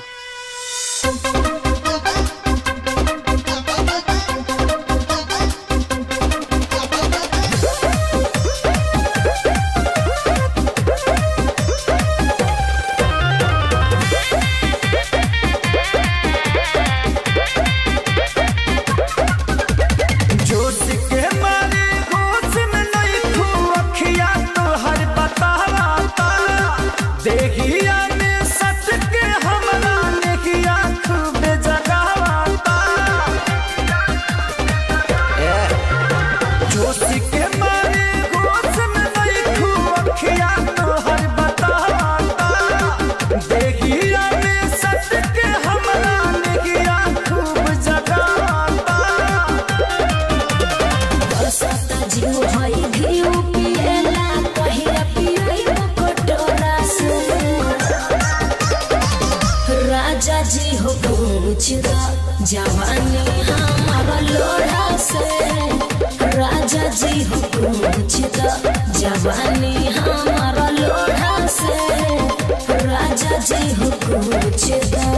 जोश के मारे होश में नहीं खू अखिया तो हर बतावा देखिया में सच के हमरा नेकिया खूब जगावा जोश के मारे होश में नहीं खू अखिया तो हर बतावा देखिया में सच के हमरा नेकिया खूब जगावा बरसाता जीव भई घिउ पिएला पहिरा पियई कटोरा से राजा जी हो पूछ दा जवानी हमारा लोढ़ा से राजा जी हो पूछ दा जवानी हमारा लोढ़ा से राजा जी हो पूछ दा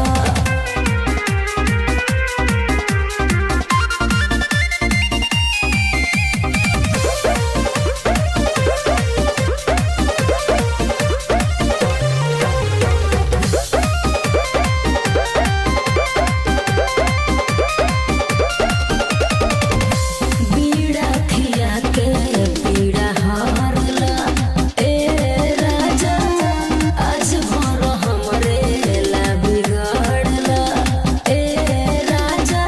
बीड़ा खिया के पीड़ा हारला ए राजा आज भर हमरे ला बिगड़ला ए राजा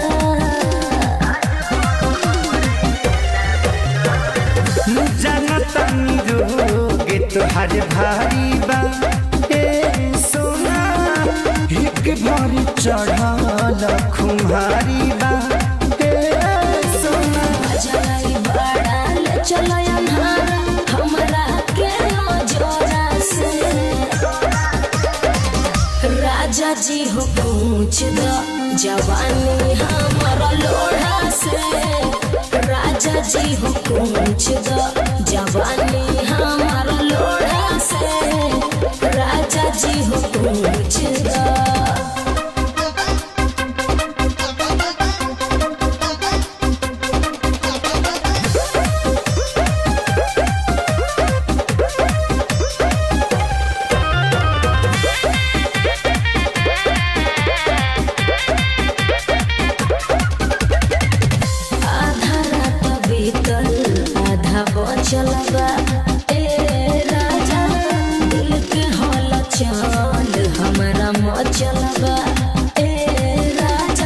जनतनी रोग तोहर भारी बा ए सोना एक भरी चढ़ल खुमारी बा ए सोना जलाई बड़ा ले चलो अन्हारा हमरा के जोरा से राजा जी हो पूछ दो जवानी हमारा लोढ़ा से राजा जी हो पूछ दो जवानी हमारा लोढ़ा से राजा जी हो पूछ दो आधा रात बीतल आधा बचल बा ए राजा दिल के हल चल हमरा मचल बा ए राजा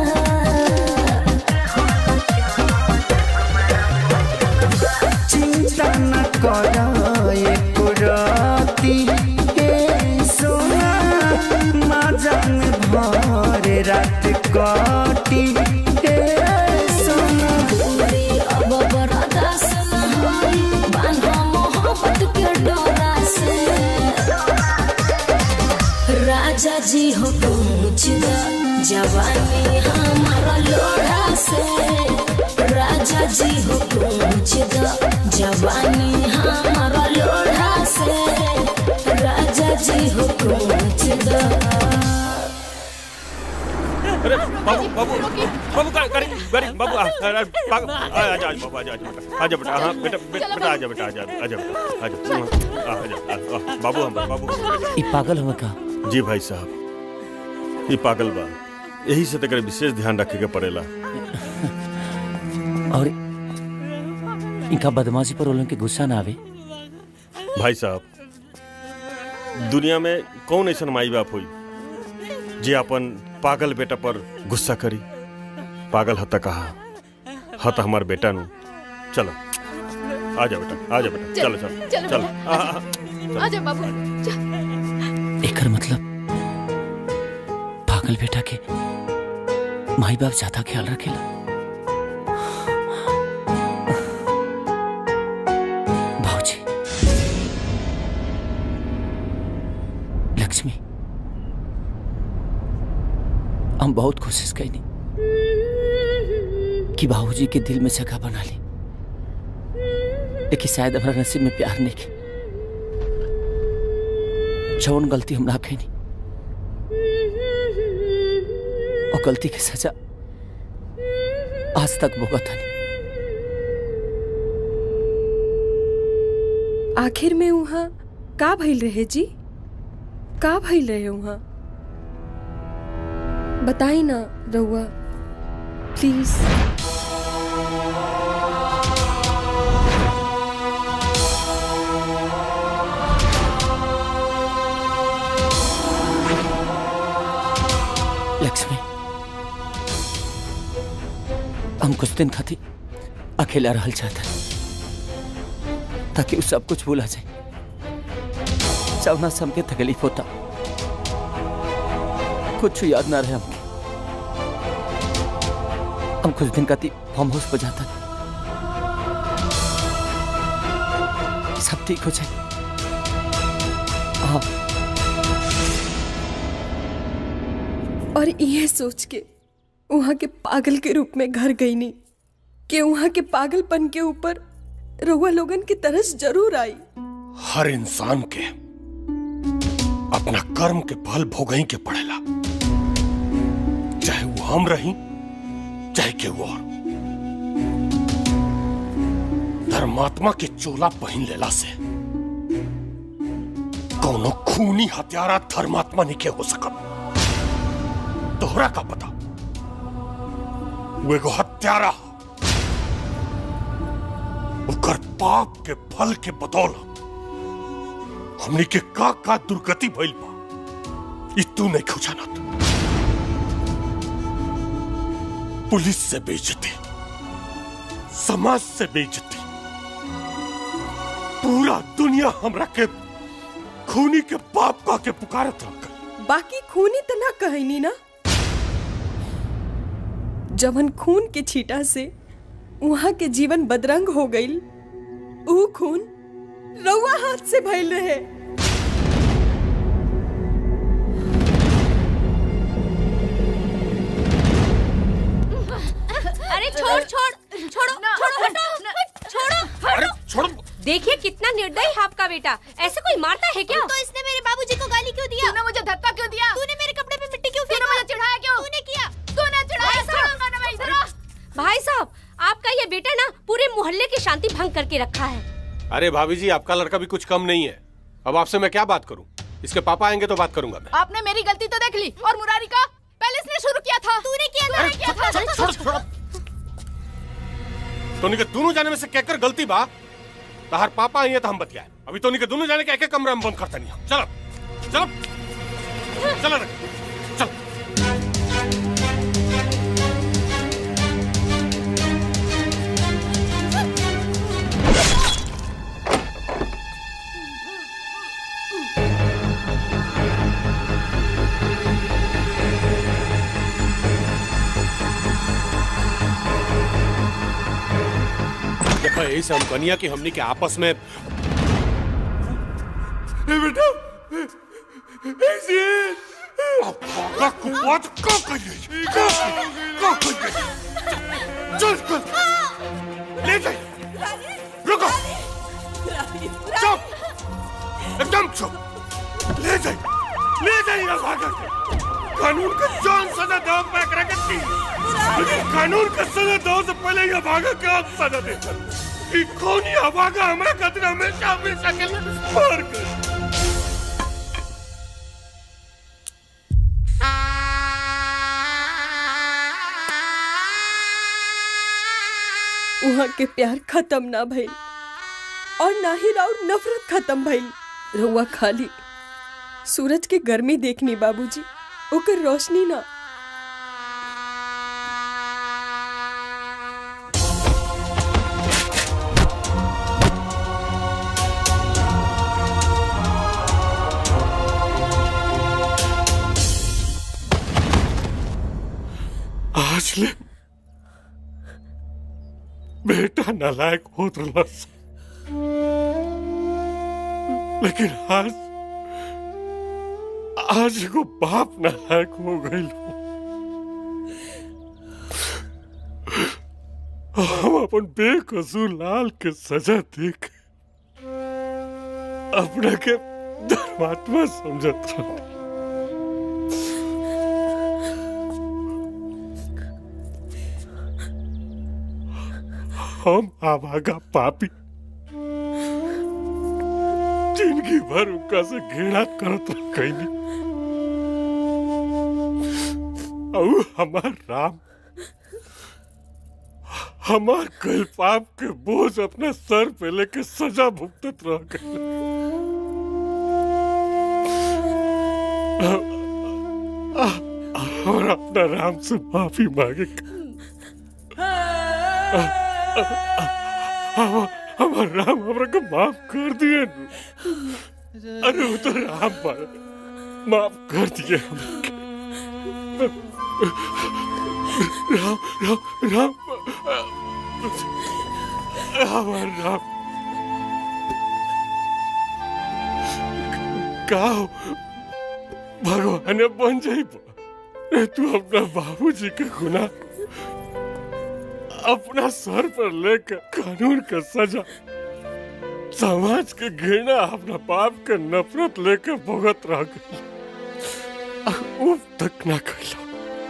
चिंता न कर एको राती ए सोना मजन भर रात काटी ए सोना पूरी अब बर्दाश्त न होई बांधा मोहब्बत के डोरा से राजा जी हो पूछ द जवानी हमारा लोढ़ा से राजा जी हो पूछ द जवानी हमारा लोढ़ा से राजा जी हो पूछ द अरे बाबू बाबू बाबू का करी करी बाबू आ आ- बाबू आ आ जा बाबू आ जा आ जा बेटा हाँ बेटा बेटा बेटा आ जा बेटा आ जा आ जा बेटा आ जा आ आ जा आ- आ, बाबू हम बाबू ई पागल हुआ का जी भाई साहब ये पागल बा यही से तक विशेष ध्यान रखे के पड़ेला और इनका बदमाशी पर उन के गुस्सा ना आवे भाई साहब दुनिया में कौन ऐसा माई बाप हुई जे अपन पागल बेटा पर गुस्सा करी पागल हता कहा हत हमार बेटा नु चलो आ जा बेटा आ जा बेटा चलो चलो चलो चलो बेटा, आ, आ, आ, आजा बाबू चल। एकर मतलब पागल बेटा के माई बाप ज्यादा ख्याल रखेला भाऊजी लक्ष्मी हम बहुत कोशिश कैनी कि बाबूजी के दिल में जगह बना ली लेकिन शायद हमारा नसीब में प्यार नहीं के जौन गलती हम ना कैनी और गलती के सजा आज तक भुगत हनी आखिर में वहाँ का भइल रहे जी का भइल रहे वहाँ बताई ना रउआ प्लीज लक्ष्मी हम कुछ दिन खातिर अकेला रहल चाहता ताकि वो सब कुछ भूला जाए जवना से हमके तकलीफ होता कुछ याद ना रहे हमके हम कुछ दिन खातिर फार्म हाउस पर जाता सब ठीक हो जाए हाँ और ये सोच के वहाँ के पागल के रूप में घर गई नहीं कि वहाँ के पागलपन के ऊपर रउआ लोगन की तरस जरूर आई हर इंसान के अपना कर्म के फल भोगई के पड़ेला चाहे वो हम रही चाहे के वो और धर्मात्मा के चोला पहन लेला से कोनो खूनी हत्यारा धर्मात्मा नहीं के हो सकत तोहरा का पता वो एगो हत्यारा ह। ओकर पाप के फल के बदौलत हमनी के का का दुर्गति भइल बा ई तू नहीं खुजानत पुलिस से बेइज्जती समाज से बेइज्जती पूरा दुनिया हमरा के खूनी के पाप का के पुकारत रख बाकी खूनी तो ना कहनी ना जवन खून के छीटा से वहाँ के जीवन बदरंग हो गई ऊ खून रउआ हाथ से भइल रहे अरे छोड़ छोड़ छोड़ो छोड़ो हटो छोड़ो अरे छोड़ो देखिए कितना निर्दयी है आपका बेटा ऐसे कोई मारता है क्या तो इसने मेरे बाबूजी को गाली क्यों दिया तूने मुझे धक्का क्यों दिया तूने मेरे कपड़े पे मिट्टी क्यों फेंका मुझे चढ़ाया क्यों तूने किया तूने चढ़ाया छोड़ूंगा ना मैं इधर भाई साहब आपका ये बेटा ना पूरे मोहल्ले की शांति भंग करके रखा है अरे भाभी जी आपका लड़का भी कुछ कम नहीं है अब आपसे मैं क्या बात करूं इसके पापा आएंगे तो बात करूंगा मैं आपने मेरी गलती तो देख ली और मुरारी का पहले इसने शुरू किया था तूने किया मैंने किया था छोड़ छोड़ तोनी के दोनों जाने में से कहकर गलती बा तहार पापा आई है तो हम बतियाए अभी तोनी के दोनों जाने के एक एक कमरा में बंद करता नहीं हम। चलो चलो चलो रे, चल देखो यही से हम कनिया की हमनी के आपस में बेटा ऐसे का कुपात का करिए का का करिए चल चल ले जाइए रुको चुप एकदम चुप ले जाइए ले जाइए भागा के कानून का जान सजा दो मैं करा करती लेकिन कानून का सजा दो से पहले ये भागा के आप सजा देता कि कौन ये भागा हमारा कतरा हमेशा हमेशा के लिए मार कर वहाँ के प्यार खत्म ना भइल और ना ही राउर नफरत खत्म भइल रउआ खाली सूरज के गर्मी देखनी बाबूजी ओकर रोशनी ना आज ले बेटा नालायक होत रहलस लेकिन आज आज को बाप नालायक हो गई हम अपन बेकसूर लाल के सजा देख अपना के धर्मात्मा समझत रहते हम आवागा पापी जिंदगी भर उनका से घृणा करत रह कैनी और हमार राम हमार कल पाप के बोझ अपना सर पे लेके सजा भुगतत रह गए और अपना राम से माफी मांगे हम- हमार राम हमरा को माफ कर दिए नु। अरे वो तो राम पर माफ कर दिए हमके। राम राम राम हमार राम का हो? भगवान बन जाई रे तू अपना बाबूजी के गुना अपना सर पर लेकर कानून का सजा समाज के घृणा अपना पाप के नफरत लेकर भुगत रह गई उफ तक ना कैला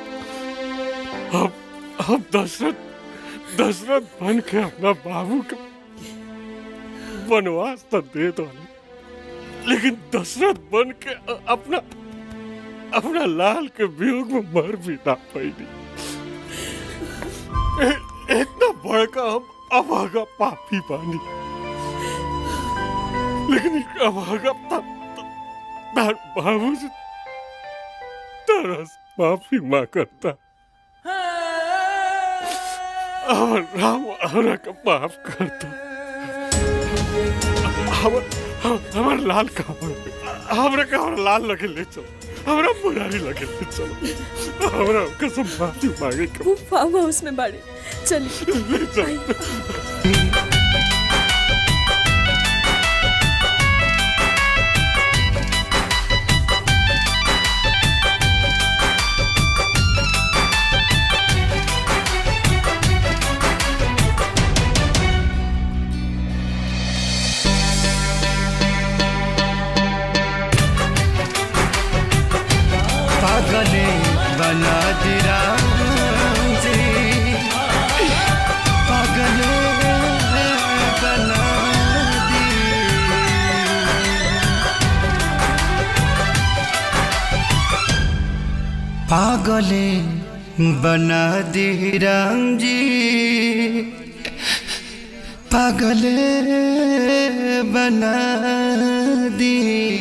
अब अब दशरथ दशरथ बन के अपना बाबू का वनवास तो दे दो लेकिन दशरथ बन के अ- अपना अपना लाल के वियोग में मर भी ना पाई इतना बड़का हम अभागा पापी बानी लेकिन एक अभागा ता- ता- तार बाबू से तरस माफी माँ करता और राम हमरा का माफ करता हमर हमर लाल का हमरा का हमरा लाल लगे ले चलो हमरा मुरारी लगे ले चलो हमरा कसम माफी मांगे के वो फार्म हाउस में बाड़े चलिए ले चलो पागले बना दिया जी पागले बना दी पागले बना दी राम जी पागले बना दी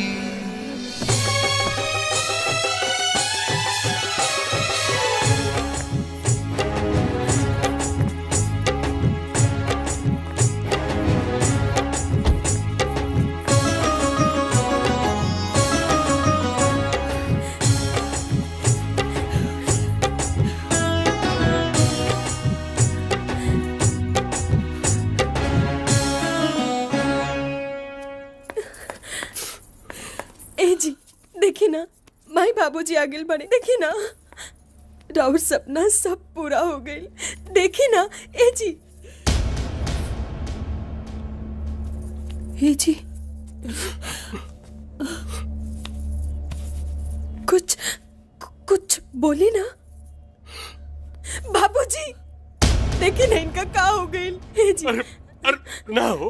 ए जी देखी ना माई बाबूजी आगे बढ़े देखी ना राउर सपना सब पूरा हो गई देखी ना ए जी ए जी कुछ कुछ बोली ना बाबूजी देखी ना इनका का हो गई ए जी अरे ना हो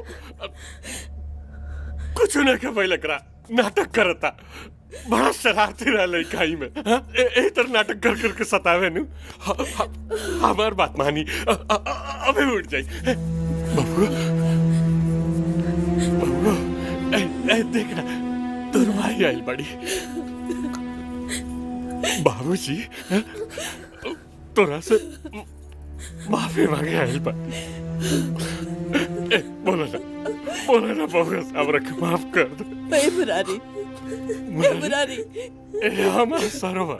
कुछ न के भाई लकरा नाटक करता बड़ा शरारती रहा लड़काई में हाँ? ए, ए तर नाटक कर करके सतावे नु ह- ह- हमार बात मानी अ- अ- अ- अबे उठ जाई ए, बबुआ बबुआ ए, ए देख ना तोर भाई आइल बड़ी बाबूजी हाँ? तोरा से माफी मांगे आइल बड़ी ए, बोलो ना बोलो ना बबुआ साहब रख माफ कर दो ए मुरारी ए मुरारी ए हमार सरोवर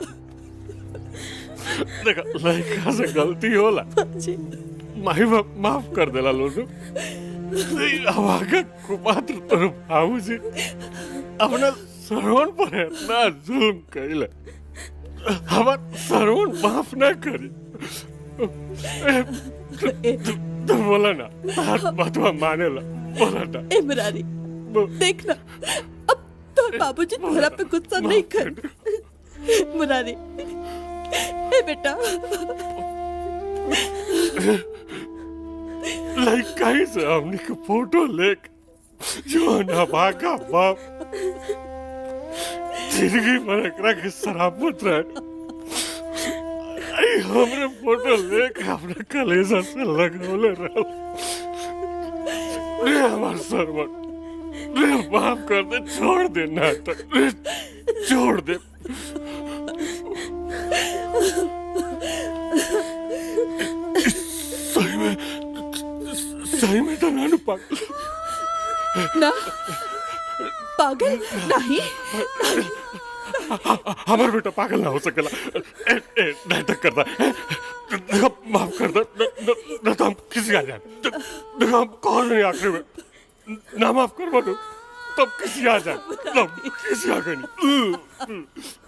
देखा लड़का से गलती होला माही बाप माफ कर देला लोग हमारा कुपात्र तोर भाऊ जी अपना श्रवण पर इतना जुल्म कैले हमार श्रवण माफ ना करी ए, तो बोला ना हाथ बतवा माने ला बोला ना ए मुरारी देख ना अब तोर बाबूजी तोरा पे गुस्सा नहीं कर मुरारी ए बेटा लाइक कहीं से हमने के फोटो लेक जो ना भागा बाप जिंदगी भर एकरा के शराबत रहे आई हमरे फोटो लेके अपने कलेजा से लगौले रहो रे हमार सरवन रे माफ कर दे छोड़ दे नाटक रे छोड़ दे सही में सही में तो नानू पागल ना पागल नहीं हमार बेटा पागल ना हो सकेला ए, ए, नाटक करता है देखो माफ कर दे न, न, न तो हम किसी आ जाए देखो हम कौन नहीं आखिरी में ना माफ कर बोलो तब किसी आ जाए तब किसी आ गई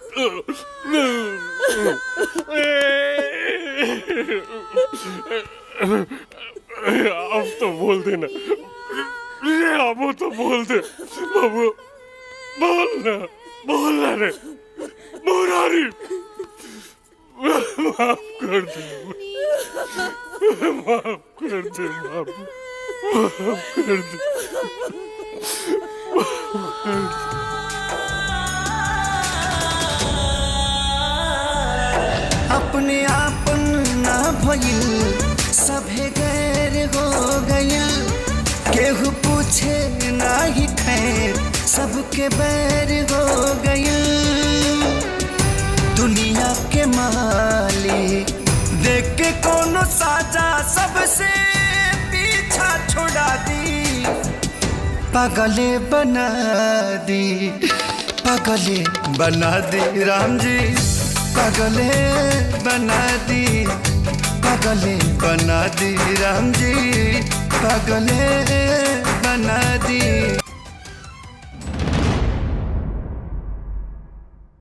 अब तो बोल देना रे अब तो बोल दे बाबू बोल ना बोल ना रे मुरारी माफ कर दे माफ कर दे बाबू माफ कर दे माफ कर दे अपने आपन ना भइल सभे गैर हो गइल केहू पूछे ना ही खैर सबके बैर हो गइल दुनिया के मालिक देख के कोनो साजा सबसे पीछा छोड़ा दी पागले बना दी पागले बना दी राम जी पागले बना दी पागले बना दी राम जी पागले बना दी